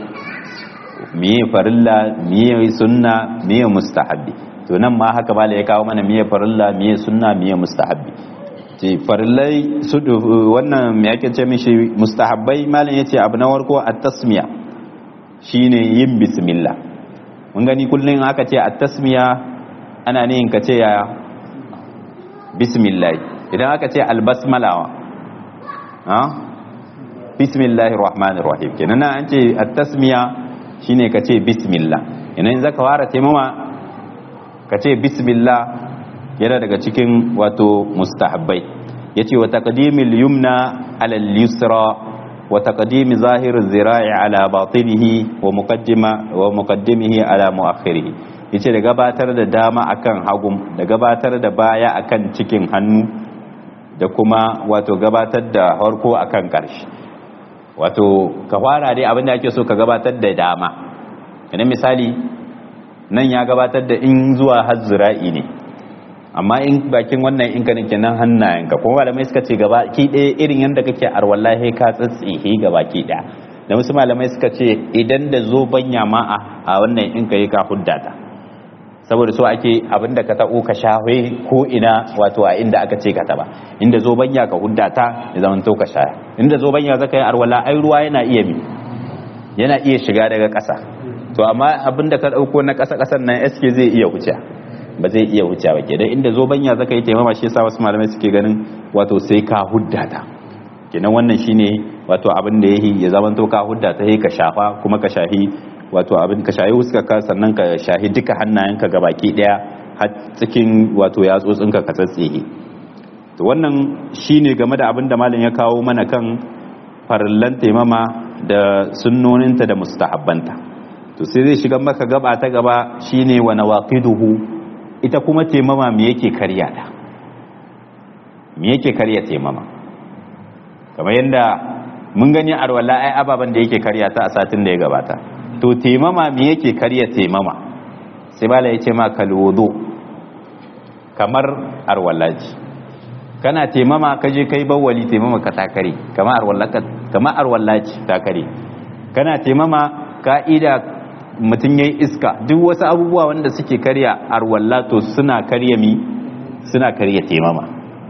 miye farilla miye sunna miye mustahabbi to nan ma haka bala ya kawo mana miye farilla miye sunna miye mustahabbi ce farillai su wannan me yake ce mishi mustahabbai malam yace abu na warko at-tasmiya shine yin bismillah mun gani kullun aka ce at-tasmiya ana ne ka ce ya bismillah idan aka ce albasmalawa ha bismillahir rahmanir rahim kenan an ce at-tasmiya shine ka ce bismillah idan zaka fara taimama ka ce bismillah yana daga cikin wato mustahabbai yace wa taqdimil yumna ala al-yusra wa taqdim zahir az-zira'i ala batinihi wa muqaddima wa muqaddimihi ala muakhirihi yace da gabatar da dama akan hagum da gabatar da baya akan cikin hannu da kuma wato gabatar da harko akan karshe wato ka fara dai abinda ake so ka gabatar da dama idan misali nan ya gabatar da in zuwa har zira'i ne amma in bakin wannan in ka nake nan hannayenka kuma malamai suka ce gaba ki ɗaya irin yadda kake arwallahi ka tsatsihe gaba ki ɗaya da wasu malamai suka ce idan da zo banya ma a wannan in ka yi ka huddata saboda so ake abinda ka taɓo ka shafe ko ina wato a inda aka ce ka taɓa inda zo banya ka huddata ya zama to ka shaya inda zo banya zaka yi arwala ai ruwa yana iya mi yana iya shiga daga ƙasa to amma abinda ka ɗauko na ƙasa ƙasan nan eske zai iya wuce ba zai iya wuce ba kenan inda zobanya zaka yi taimama shi yasa wasu malamai suke ganin wato sai ka huddata kenan wannan shine wato abin da yayi ya zama to ka huddata sai ka shafa kuma ka shahi wato abin ka shahi huska ka sannan ka shahi duka hannayenka gabaki daya har cikin wato yatsotsin ka ka tsatsihe to wannan shine game da abin da malam ya kawo mana kan farillan taimama da sunnoninta da mustahabbanta to sai zai shiga maka gaba ta gaba shine wa nawaqiduhu ita kuma taimama me yake karya ta me yake karya taimama kamar yadda mun gani arwala ai ababen da yake karya ta a satin da ya gabata to taimama me yake karya taimama sai bala ya ce ma kalwudu kamar arwalaji kana taimama ka je kai bawwali taimama ka takare kamar arwalaji kamar arwalaji takare kana taimama ka'ida mutum ya yi iska duk wasu abubuwa wanda suke karya arwalla to suna karya mi suna karya temama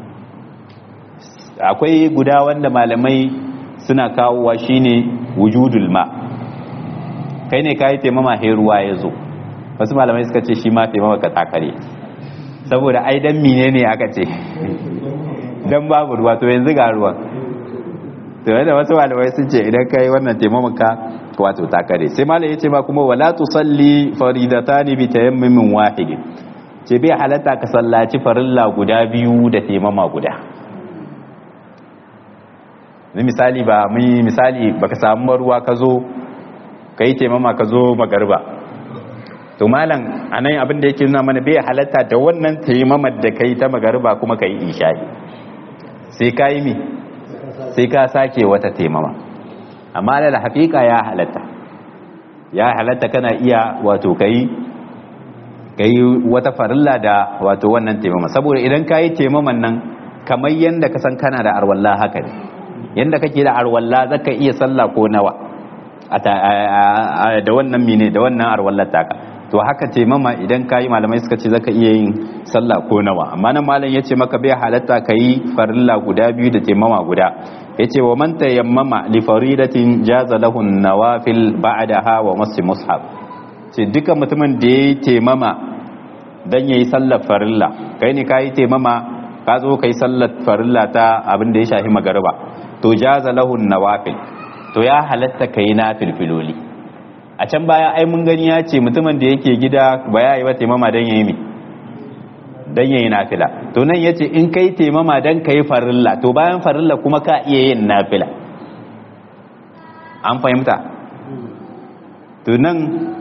akwai guda wanda malamai suna kawowa shine wujudul ma kai ne kayi temama he ruwa ya zo wasu malamai suka ce shi ma temama ka takare saboda ai dan mine ne aka ce dan babu ruwa to yanzu ga ruwa to yadda wasu malamai sun ce idan kai wannan temama ka wato ta kare sai malam yace ma kuma wala tusalli faridatani bi tayammumin wahid ce bai halatta ka sallaci farilla guda biyu da taimama guda ni misali ba mun misali baka samu ruwa ka zo kai taimama ka zo magarba to malam anan abin da yake nuna mana bai halatta da wannan taimamar da kai ta magarba kuma kai isha'i sai kai mi sai ka sake wata taimama amma da haƙiƙa ya halatta ya halatta kana iya wato kai kai wata farilla da wato wannan taimama saboda idan ka yi taimaman nan kamar yadda ka san kana da arwalla haka ne yadda kake da arwalla zaka iya sallah ko nawa da wannan mine da wannan arwallar taka to haka taimama idan ka yi malamai suka ce zaka iya yin sallah ko nawa amma nan malam ya ce maka bai halatta ka yi farilla guda biyu da taimama guda yace wa man tayammama li faridatin jaza lahu nawafil ba'daha wa masi mushaf ce duka mutumin da yayi taimama dan yayi sallar farilla kai ne kai taimama ka zo kai sallar farilla ta abin da ya shafi magariba to jaza lahu nawafil to ya halatta kai nafil filoli a can baya ai mun gani ya ce mutumin da yake gida ba ya yi wa taimama dan yayi mi dan yayi nafila to nan yace in kai taimama dan kai farilla to bayan farilla kuma ka iya yin nafila an fahimta to nan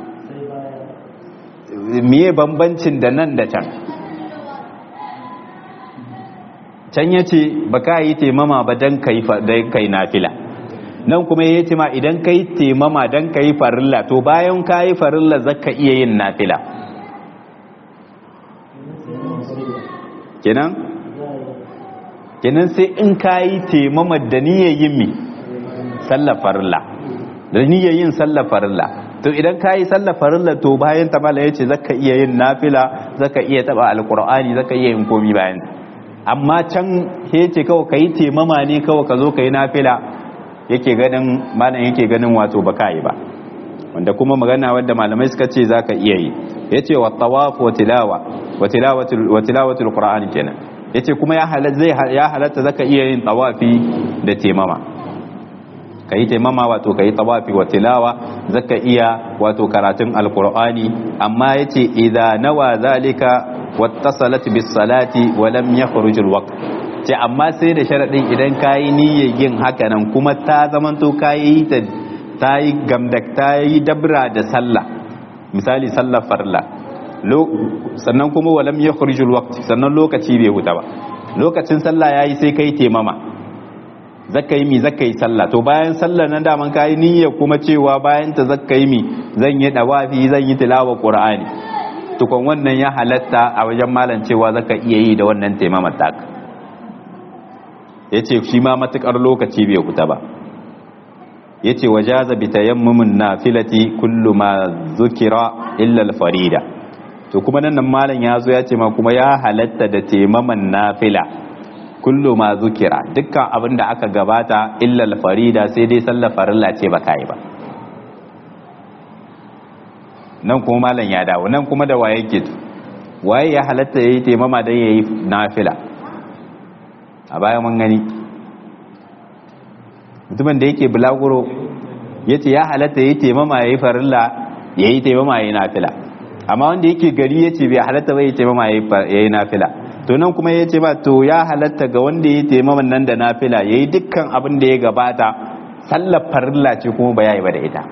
miye bambancin da nan da can can yace ba ka yi taimama ba dan kai dan kai nafila nan kuma ya ce ma idan kai taimama dan kai farilla to bayan ka yi farilla zaka iya yin nafila kenan kenan sai in ka yi taimama da niyyar yin mi sallar farilla da niyyar yin sallar farilla to idan ka yi sallar farilla to bayan ta mala yace zaka iya yin nafila zaka iya taba alqur'ani zaka iya yin komi bayan amma can yace kawai kai taimama ne kawai ka zo kai nafila yake ganin malam yake ganin wato baka yi ba wanda kuma magana wadda malamai suka ce zaka iya yi yace wa tawaf wa tilawa wa tilawatul wa tilawatul qur'ani kenan yace kuma ya halatta zai ya halatta zaka iya yin tawafi da temama ka yi taimama wato ka yi tawafi wa tilawa zaka iya wato karatun alkur'ani amma yace idza nawa zalika wattasalat bis salati wa lam yakhruj al waqt ce amma sai da sharadin idan kayi niyyar yin haka nan kuma ta zamanto kayi ta ta yi gamdak ta yi dabra da sallah misali sallar farla sannan kuma wa lam yakhruj al waqt sannan lokaci bai huta ba lokacin sallah yayi sai kai taimama zaka yi mi zaka yi sallah to bayan sallar nan daman kayi niyya kuma cewa bayan ta zaka yi mi zan yi dawafi zan yi tilawa qur'ani tukun wannan ya halatta a wajen malam cewa zaka iya yi da wannan taimamar taka yace shi ma matukar lokaci bai huta ba yace wajaza bi tayammumin nafilati kullu ma zukira illa al-farida to kuma nan nan malam ya zo ya ce ma kuma ya halatta da taimaman nafila kullu ma zukira dukkan abin da aka gabata illa farida sai dai sallar farilla ce ba kai ba nan kuma malam ya dawo nan kuma da waye ke waye ya halatta yayi taimama dan yayi nafila a baya mun gani mutumin da yake bulaguro yace ya halatta yayi taimama yayi farilla yayi taimama yayi nafila amma wanda yake gari yace bai halatta bai taimama yayi nafila to nan kuma ya ce ba to ya halatta ga wanda ya taimaman nan da nafila ya yi dukkan abin da ya gabata sallar farilla ce kuma ba ya yi ba da ita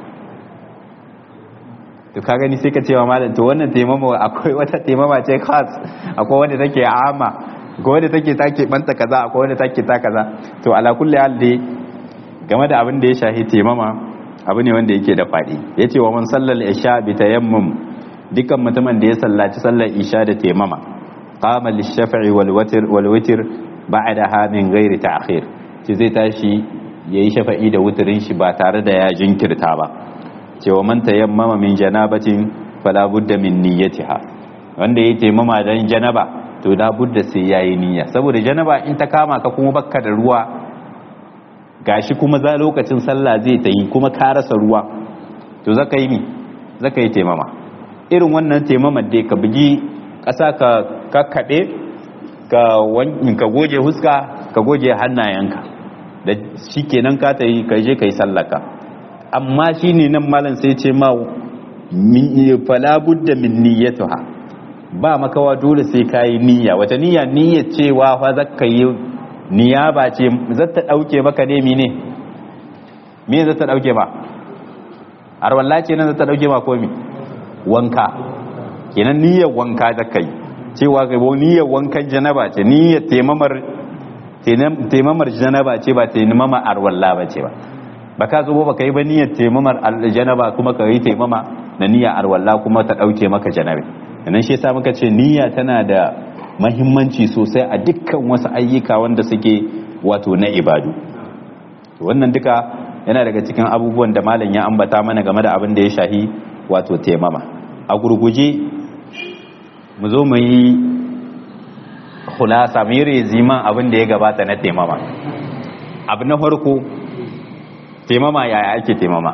to ka gani sai ka cewa malam to wannan taimama akwai wata taimama ce khas akwai wanda take ama akwai wanda take take banta kaza akwai wanda take ta kaza to ala kulli hal dai game da abin da ya shahi taimama abu ne wanda yake da fadi yace wa man sallal isha bi tayammum dukkan mutumin da ya sallaci sallar isha da taimama قام للشفع والوتر والوتر بعدها من غير تأخير ce zai tashi yayi shafa'i da wutirin shi ba tare da ya jinkirta ba cewa man tayammama min janabatin fala budda min niyyatiha wanda yayi taimama dan janaba to da budda sai yayi niyya saboda janaba in ta kama ka kuma bakka da ruwa gashi kuma za lokacin sallah zai ta yi kuma ka rasa ruwa to zaka yi mi zaka yi taimama irin wannan taimamar dai ka bugi ƙasa ka kakkaɓe ka goge huska ka goge hannayenka da shi kenan ka ta yi ka je ka yi sallaka amma shi ne nan malam sai ce ma falabud da min niyyatuha ba makawa dole sai ka yi niyya wata niyya niyya cewa fa za ka yi niyya ba ce za ta ɗauke maka ne mine me za ta ɗauke ba arwalla ce nan za ta ɗauke ma komi wanka kenan niyyar wanka da kai cewa kai niyyar wankan janaba ce niyyar taimamar taimamar janaba ce ba taimama arwalla ba ce ba ba ka zo ba ka yi ba niyyar taimamar janaba kuma ka yi taimama na niyyar arwalla kuma ta dauke maka janabe nan shi yasa muka ce niyya tana da mahimmanci sosai a dukkan wasu ayyuka wanda suke wato na ibadu wannan duka yana daga cikin abubuwan da malam ya ambata mana game da abin da ya shahi wato taimama a gurguje mu zo mu yi hulasa mu yi reziman abin da ya gabata na taimama abu na farko taimama yaya ake taimama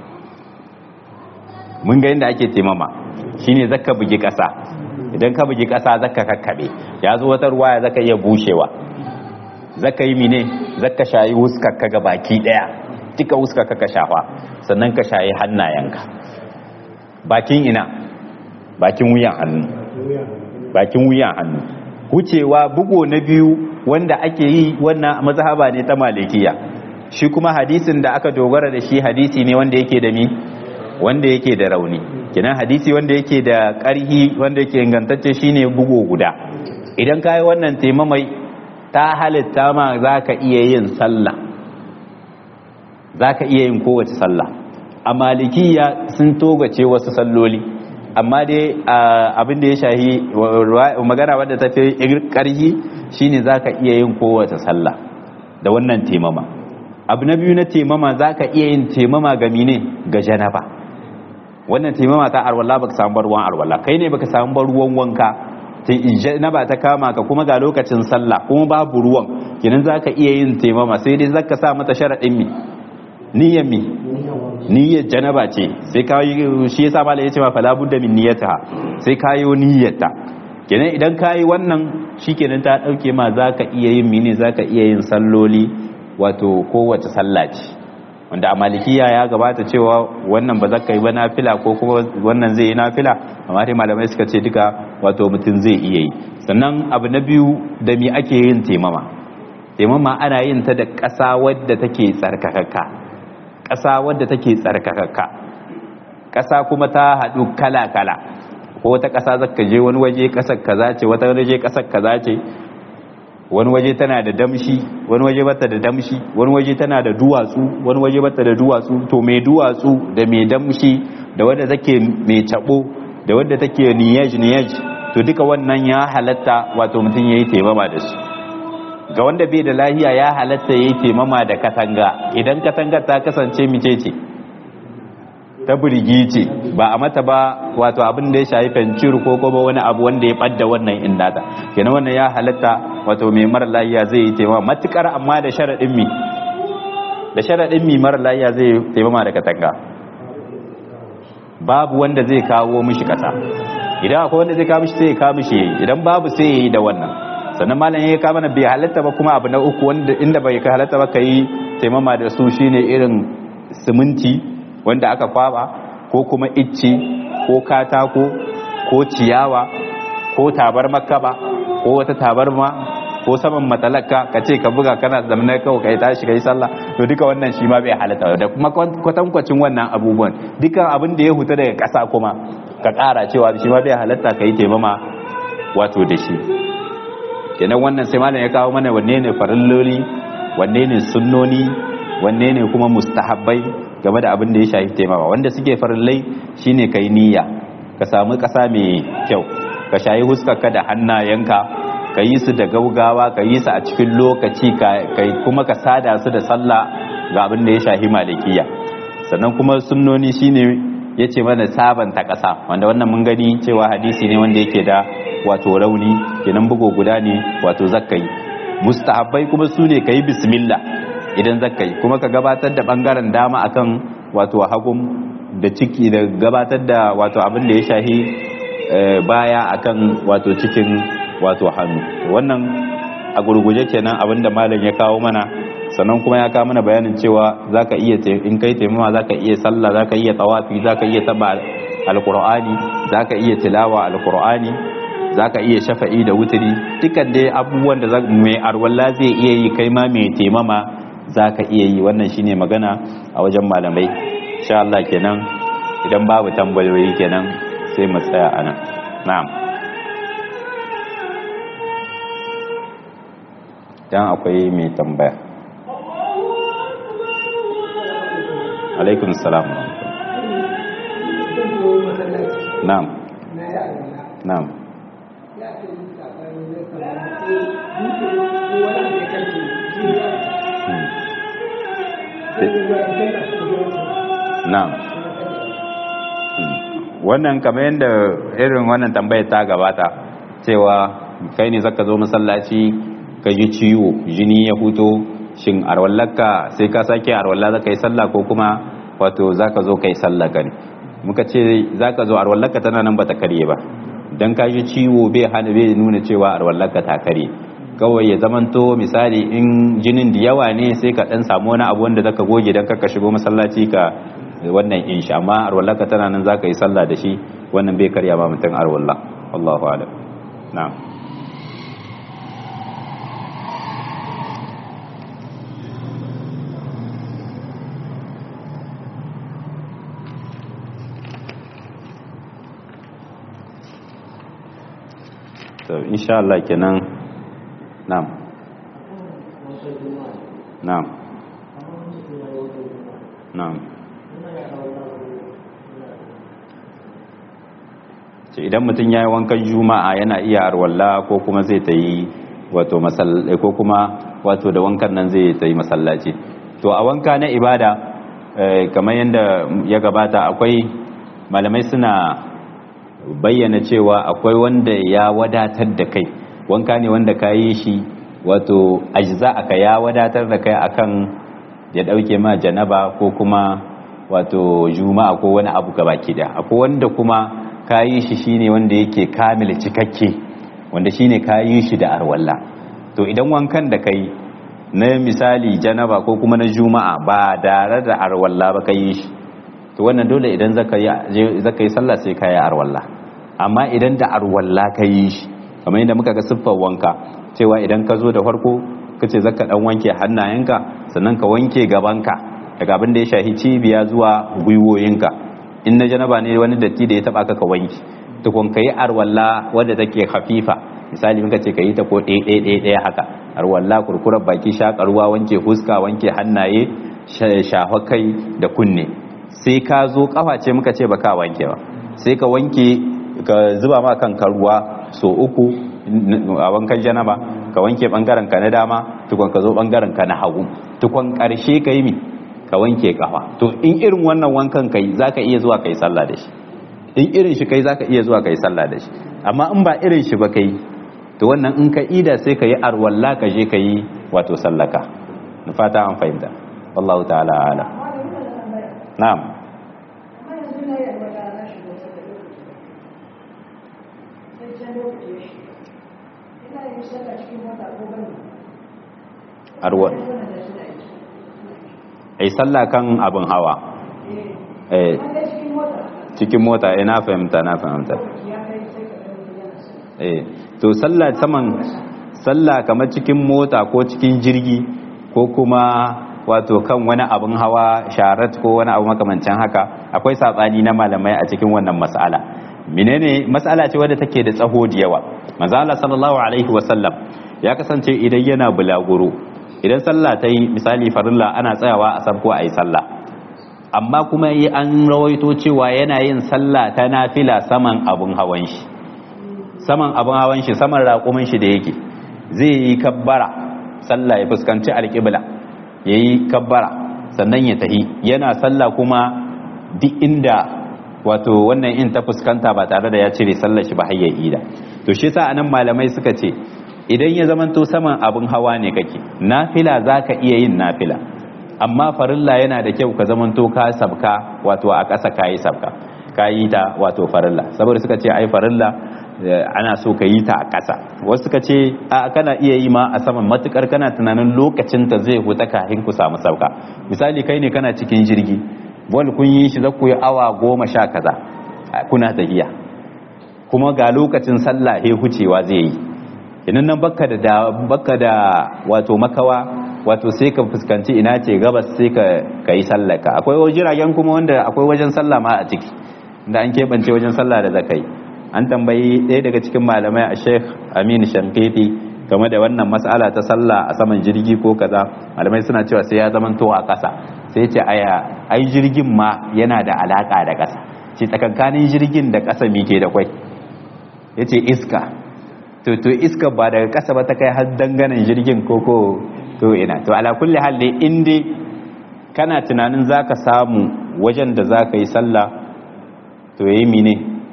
mun ga yadda ake taimama shine zaka bugi ƙasa idan ka bugi ƙasa zaka kakkaɓe ya zo wata ruwa ya zaka iya bushewa zaka yi mine zaka shayi wuskar ka ga baki ɗaya duka wuskar ka ka shafa sannan ka shayi hannayenka bakin ina bakin wuyan hannu bakin wuyan hannu wucewa bugo na biyu wanda ake yi wannan mazhaba ne ta malikiya shi kuma hadisin da aka dogara da shi hadisi ne wanda yake da mi wanda yake da rauni kinan hadisi wanda yake da ƙarhi wanda yake ingantacce shine bugo guda idan kai wannan taimamai ta halitta ma zaka iya yin sallah zaka iya yin kowace sallah a malikiya sun togace wasu salloli amma dai abin da ya shahi magana wadda ta fi ƙarhi shine zaka iya yin kowace sallah da wannan taimama abu na biyu na taimama zaka iya yin taimama ga mine ga janaba wannan taimama ta arwalla baka samu ruwan arwalla kai ne baka samu ruwan wanka janaba ta kama ka kuma ga lokacin sallah kuma babu ruwan kenan zaka iya yin taimama sai dai zaka sa mata sharadin mi niyyar mi niyyar janaba ce sai ka yi shi yasa malai yace ma fala budda min niyyata sai ka yi niyyata kenan idan ka yi wannan shikenan ta dauke ma zaka iya yin mini zaka iya yin salloli wato kowace sallah ce wanda a malikiya ya gabata cewa wannan ba zaka yi ba nafila ko kuma wannan zai yi nafila amma dai malamai suka ce duka wato mutum zai iya yi sannan abu na biyu da me ake yin taimama taimama ana yin ta da ƙasa wadda take tsarkakakka ƙasa wadda take tsarkakakka ƙasa kuma ta haɗu kala-kala ko wata ƙasa zaka je wani waje ƙasar kaza ce wata waje ƙasar kaza ce wani waje tana da damshi wani waje bata da damshi wani waje tana da duwatsu wani waje bata da duwatsu to mai duwatsu da mai damshi da wadda take mai tabo da wadda take niyaj niyaj to duka wannan ya halatta wato mutum yayi taimama da su ga wanda bai da lahiya ya halatta yayi taimama da katanga idan katangar ta kasance mice ce ta burgi ce ba a mata ba wato abin da ya shafi fencir ko kuma wani abu wanda ya ɓadda wannan indata kenan wannan ya halatta wato mai mara lahiya zai yi taimama matukar amma da sharaɗin mi da sharaɗin mi mara lahiya zai taimama da katanga babu wanda zai kawo mishi kasa idan akwai wanda zai kawo mishi sai ya kawo mishi yayi idan babu sai ya yi da wannan sannan malam ya kawo mana bai halatta ba kuma abu na uku wanda inda bai halatta ba ka yi taimama da su shine irin siminti wanda aka kwaba ko kuma icce ko katako ko ciyawa ko tabar makaba ko wata tabarma ko saman matalaka ka ce ka buga kana zamana kawai ka yi tashi ka yi sallah to duka wannan shi ma bai halatta da kuma kwatankwacin wannan abubuwan duka abin da ya huta daga ƙasa kuma ka ƙara cewa shi ma bai halatta ka yi taimama wato da shi kenan wannan sai malam ya kawo mana wanne ne farilloli wanne ne sunnoni wanne ne kuma mustahabbai game da abin da ya shafi taimama wanda suke farillai shine kai niyya ka samu ƙasa mai kyau ka shayi huskarka da hannayenka ka yi su da gaugawa ka yi su a cikin lokaci kuma ka sada su da sallah ga abin da ya shafi malikiya sannan kuma sunnoni shine ya ce mana sabanta ƙasa wanda wannan mun gani cewa hadisi ne wanda yake da wato rauni kenan bugo guda ne wato zakkai mustahabbai kuma su ne ka yi bismillah idan zakkai kuma ka gabatar da bangaren dama akan wato hagun da ciki da gabatar da wato abin da ya shahi baya akan wato cikin wato hannu wannan a gurguje kenan abin da malam ya kawo mana sannan kuma ya kawo mana bayanin cewa zaka iya in kai taimama zaka iya sallah zaka iya tawafi zaka iya taba alqur'ani zaka iya tilawa alqur'ani zaka iya shafa'i da wutiri dukkan dai abubuwan da mai arwalla zai iya yi kai ma mai taimama za ka iya yi wannan shine magana a wajen malamai sha Allah kenan idan babu tambayoyi kenan sai mu tsaya a nan na'am dan akwai mai tambaya alaikun salam na'am na'am na'am wannan kamar yadda irin wannan tambayar ta gabata cewa kai ne zaka zo masallaci ka ji ciwo jini ya fito shin arwallaka sai ka sake arwalla zaka yi sallah ko kuma wato zaka zo kai sallah gani muka ce zaka zo arwallaka tana nan bata karye ba dan ka ji ciwo bai hana bai nuna cewa arwallaka ta karye kawai ya zamanto misali in jinin da yawa ne sai ka dan samu wani abu wanda zaka goge dan ka shigo masallaci ka wannan in sha amma arwallaka tana nan zaka yi sallah da shi wannan bai karya ba mutum arwalla Allahu a'lam na'am to insha Allah kenan na'am na'am na'am ce idan mutum ya yi wankan juma'a yana iya arwalla ko kuma zai ta yi wato masallaci ko kuma wato da wankan nan zai ta yi masallaci to a wanka na ibada kamar yadda ya gabata akwai malamai suna bayyana cewa akwai wanda ya wadatar da kai wanka ne wanda ka yi shi wato ajza aka ya wadatar da kai akan ya dauke ma janaba ko kuma wato juma'a ko wani abu gabaki da akwai wanda kuma ka yi shi shine wanda yake kamil cikakke wanda shine ka yi shi da arwalla to idan wankan da kai na misali janaba ko kuma na juma'a ba tare da arwalla ba kai shi to wannan dole idan zaka yi zaka yi sallah sai kai arwalla amma idan da arwalla kai shi kamar yadda muka ga siffar wanka cewa idan ka zo da farko kace zaka dan wanke hannayenka sannan ka wanke gabanka daga abin da ya shahi cibiya zuwa gwiwoyinka in na janaba ne wani datti da ya taba ka ka wanke tukun kai arwalla wanda take hafifa misali muka ce kai ta ko ɗaya ɗaya ɗaya haka arwalla kurkurar baki shakarwa wanke huska wanke hannaye shafa kai da kunne sai ka zo kafa ce muka ce baka wanke ba sai ka wanke ka zuba ma kanka ruwa so uku a wankan janaba ka wanke bangaren ka na dama tukun ka zo bangaren ka na hagu tukun karshe ka yi mi ka wanke kafa to in irin wannan wankan kai zaka iya zuwa kai sallah da shi in irin shi kai zaka iya zuwa kai sallah da shi amma in ba irin shi ba kai to wannan in ka ida sai ka yi arwalla ka je ka yi wato sallaka na fata an fahimta wallahu ta'ala ala na'am arwa ai sallah kan abin hawa eh cikin mota eh na fahimta na fahimta eh to sallah saman sallah kamar cikin mota ko cikin jirgi ko kuma wato kan wani abin hawa sharat ko wani abu makamancin haka akwai satsani na malamai a cikin wannan mas'ala menene mas'ala ce wadda take da tsaho da yawa manzo Allah sallallahu alaihi wasallam ya kasance idan yana bulaguro idan sallah ta yi misali farilla ana tsayawa a sabko a yi sallah amma kuma yi an rawaito cewa yana yin sallah ta nafila saman abin hawan shi saman abin hawan shi saman raƙumin shi da yake zai yi kabbara sallah ya fuskanci alƙibla ya yi kabbara sannan ya tahi yana sallah kuma duk inda wato wannan in ta fuskanta ba tare da ya cire sallar shi ba har ya ida to shi sa anan malamai suka ce idan ya zamanto saman abin hawa ne kake nafila zaka iya yin nafila amma farilla yana da kyau ka zamanto ka sabka wato a ƙasa kayi sabka kayi ta wato farilla saboda suka ce ai farilla ana so ka yi ta a ƙasa wasu suka ce a kana iya yi ma a saman matukar kana tunanin lokacin ta zai huta kafin ku samu sauka misali kai ne kana cikin jirgi wal kun yi shi za ku yi awa goma sha kaza kuna tafiya kuma ga lokacin sallah he hucewa zai yi idan nan baka da baka da wato makawa wato sai ka fuskanci ina ce gabas sai ka kai sallaka akwai jiragen kuma wanda akwai wajen sallah ma a ciki da an keɓance wajen sallah da zakai an tambayi ɗaya daga cikin malamai a sheikh aminu shankiti game da wannan mas'ala ta sallah a saman jirgi ko kaza malamai suna cewa sai ya zama to a ƙasa sai ce aya ai jirgin ma yana da alaka da ƙasa ce tsakankanin jirgin da ƙasa mike da kwai yace iska to to iska ba daga ƙasa ba ta kai har danganan jirgin ko ko to ina to ala kulli hal dai in dai kana tunanin zaka samu wajen da zaka yi sallah to yayi mine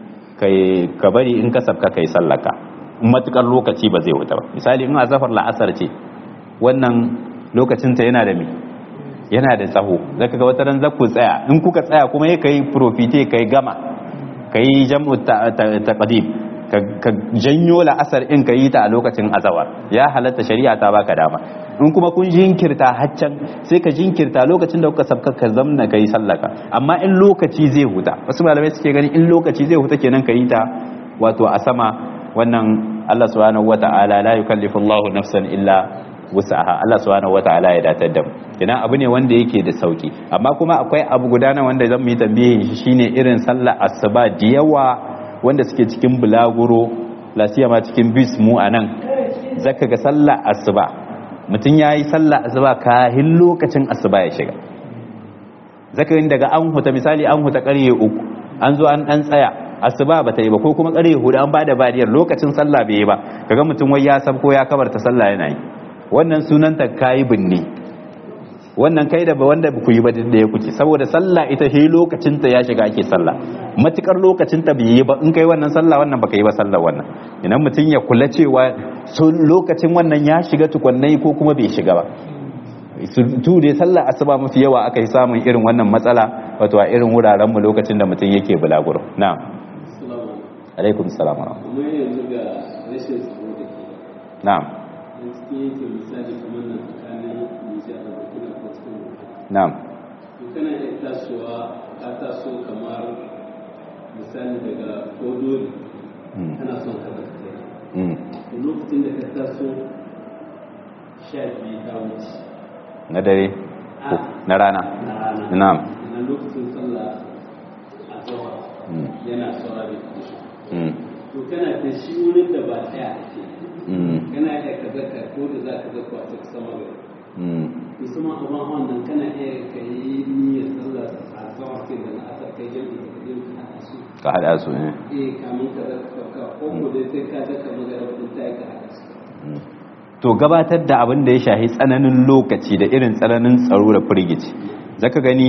kai ka bari in ka sabka kai sallaka in matukar lokaci ba zai wuta ba misali in azafar la'asar ce wannan lokacin ta yana da me yana da tsaho zaka ga wata ran zaku tsaya in kuka tsaya kuma ya kai profite kai gama kai jam'u taqdim ka janyo la'asar in ka yi ta a lokacin azawar ya halatta shari'a ta baka dama in kuma kun jinkirta haccan sai ka jinkirta lokacin da kuka sabka ka zamna ka yi sallaka amma in lokaci zai huta wasu malamai suke gani in lokaci zai huta kenan ka yi ta wato a sama wannan Allah subhanahu wata'ala la yukallifu Allahu nafsan illa wus'aha Allah subhanahu wata'ala ya datar da mu kenan abu ne wanda yake da sauki amma kuma akwai abu guda na wanda zan yi tambayin shi shine irin sallar asuba da yawa wanda suke cikin bulaguro lasiyama cikin bis mu a nan zaka ga sallah asuba mutum ya yi sallah asuba kahin lokacin asuba ya shiga zaka yin daga an huta misali an huta karye uku an zo an dan tsaya asuba ba ta yi ba ko kuma karye hudu an bada badiyar lokacin sallah bai yi ba kaga mutum wai ya sabko ya kabarta sallah yana yi wannan sunanta kayi binne wannan kai da ba wanda ku yi ba da ya kuke saboda sallah ita shi lokacin ta ya shiga ake sallah matukar lokacin ta bai yi ba in kai wannan sallah wannan baka yi ba sallah wannan idan mutum ya kula cewa lokacin wannan ya shiga tukannai ko kuma bai shiga ba tu dai sallah asuba mafi yawa aka yi samun irin wannan matsala wato a irin wuraren mu lokacin da mutum yake bulaguro na'am alaikum salam wa na'am na'am to kana iya tasowa ka taso kamar misali daga kodori kana son ka zaka to lokacin da ka taso sha biyu ta wuce na dare na rana na rana na'am na lokacin sallah a zuwa Mm. yana saura da kushe Mm. to kana da shi wurin da ba tsaya ake Mm. kana iya ka zaka ko da za ka zaka a cikin sama gari Mm. musamman abin hawan nan kana iya ka yi niyyar sallah a zuwa kai da na asar kai jami'i ka je ka haɗa su ka hada su ne eh kamun ka zaka ka ko ko dai sai ka zaka magana wadda ta yi ka haɗa su Mm. to gabatar da abin da ya shahi tsananin lokaci da irin tsananin tsaro da firgici zaka gani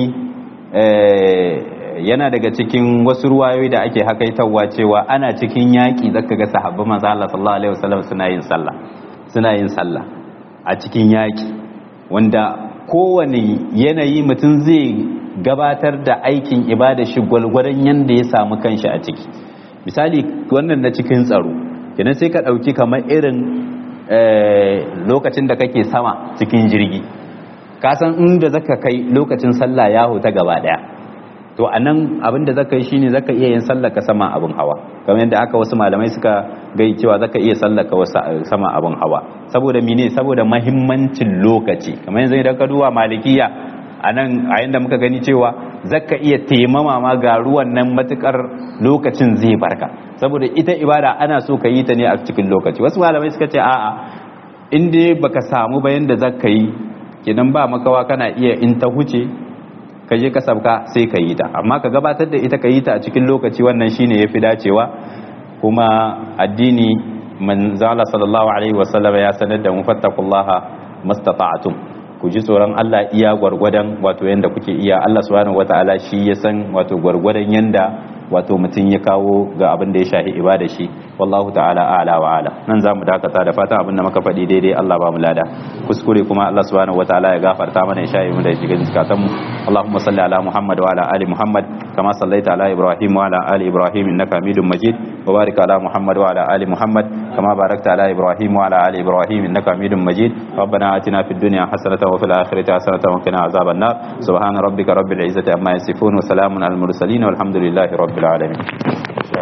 eh, yana daga cikin wasu ruwayoyi da ake hakaitawa cewa ana cikin yaƙi zaka ga sahabban manzo Allah sallallahu alaihi wasallam suna yin sallah suna yin sallah a cikin yaƙi wanda kowane yanayi mutum zai gabatar da aikin ibada shi gwalgwadon yanda ya samu kanshi a ciki misali wannan na cikin tsaro kenan sai ka ɗauki kamar irin eh, lokacin da kake sama cikin jirgi kasan inda zaka kai lokacin sallah ya huta gaba daya to a nan abinda zaka yi shine zaka iya yin sallah ka sama abin hawa kamar yadda aka wasu malamai suka gai cewa zaka iya sallah ka wasu sama abin hawa saboda mine saboda mahimmancin lokaci kamar yanzu idan ka duba malikiya a nan a yanda muka gani cewa zaka iya taimama ma ga ruwan nan matukar lokacin zai barka saboda ita ibada ana so ka yi ta ne a cikin lokaci wasu malamai suka ce a'a in dai baka samu bayan da zaka yi kenan ba makawa kana iya in ta huce ka je ka sabka sai ka yi ta amma ka gabatar da ita ka yi ta a cikin lokaci wannan shine yafi dacewa kuma addini manzala sallallahu alaihi wasallam ya sanar da mu fattakullaha mastata'tum ku ji tsoron Allah iya gwargwadon wato yanda kuke iya Allah subhanahu wataala shi ya san wato gwargwadon yanda wato mutum ya kawo ga abin da ya shahi ibada shi wallahu ta'ala a'la wa ala nan zamu dakata da fatan abin da muka faɗi daidai Allah ba mu lada kuskure kuma Allah subhanahu wataala ya gafarta mana ya shahi mu da shiga zakatan mu Allahumma salli ala Muhammad wa ala ali Muhammad kama sallaita ala Ibrahim wa ala ali Ibrahim innaka Hamidum Majid wa barik ala Muhammad wa ala ali Muhammad kama barakta ala Ibrahim wa ala ali Ibrahim innaka Hamidum Majid ربنا آتنا في الدنيا حسنة وفي الآخرة حسنة وقنا عذاب النار سبحان ربك رب العزة عما يصفون وسلام على المرسلين والحمد لله رب العالمين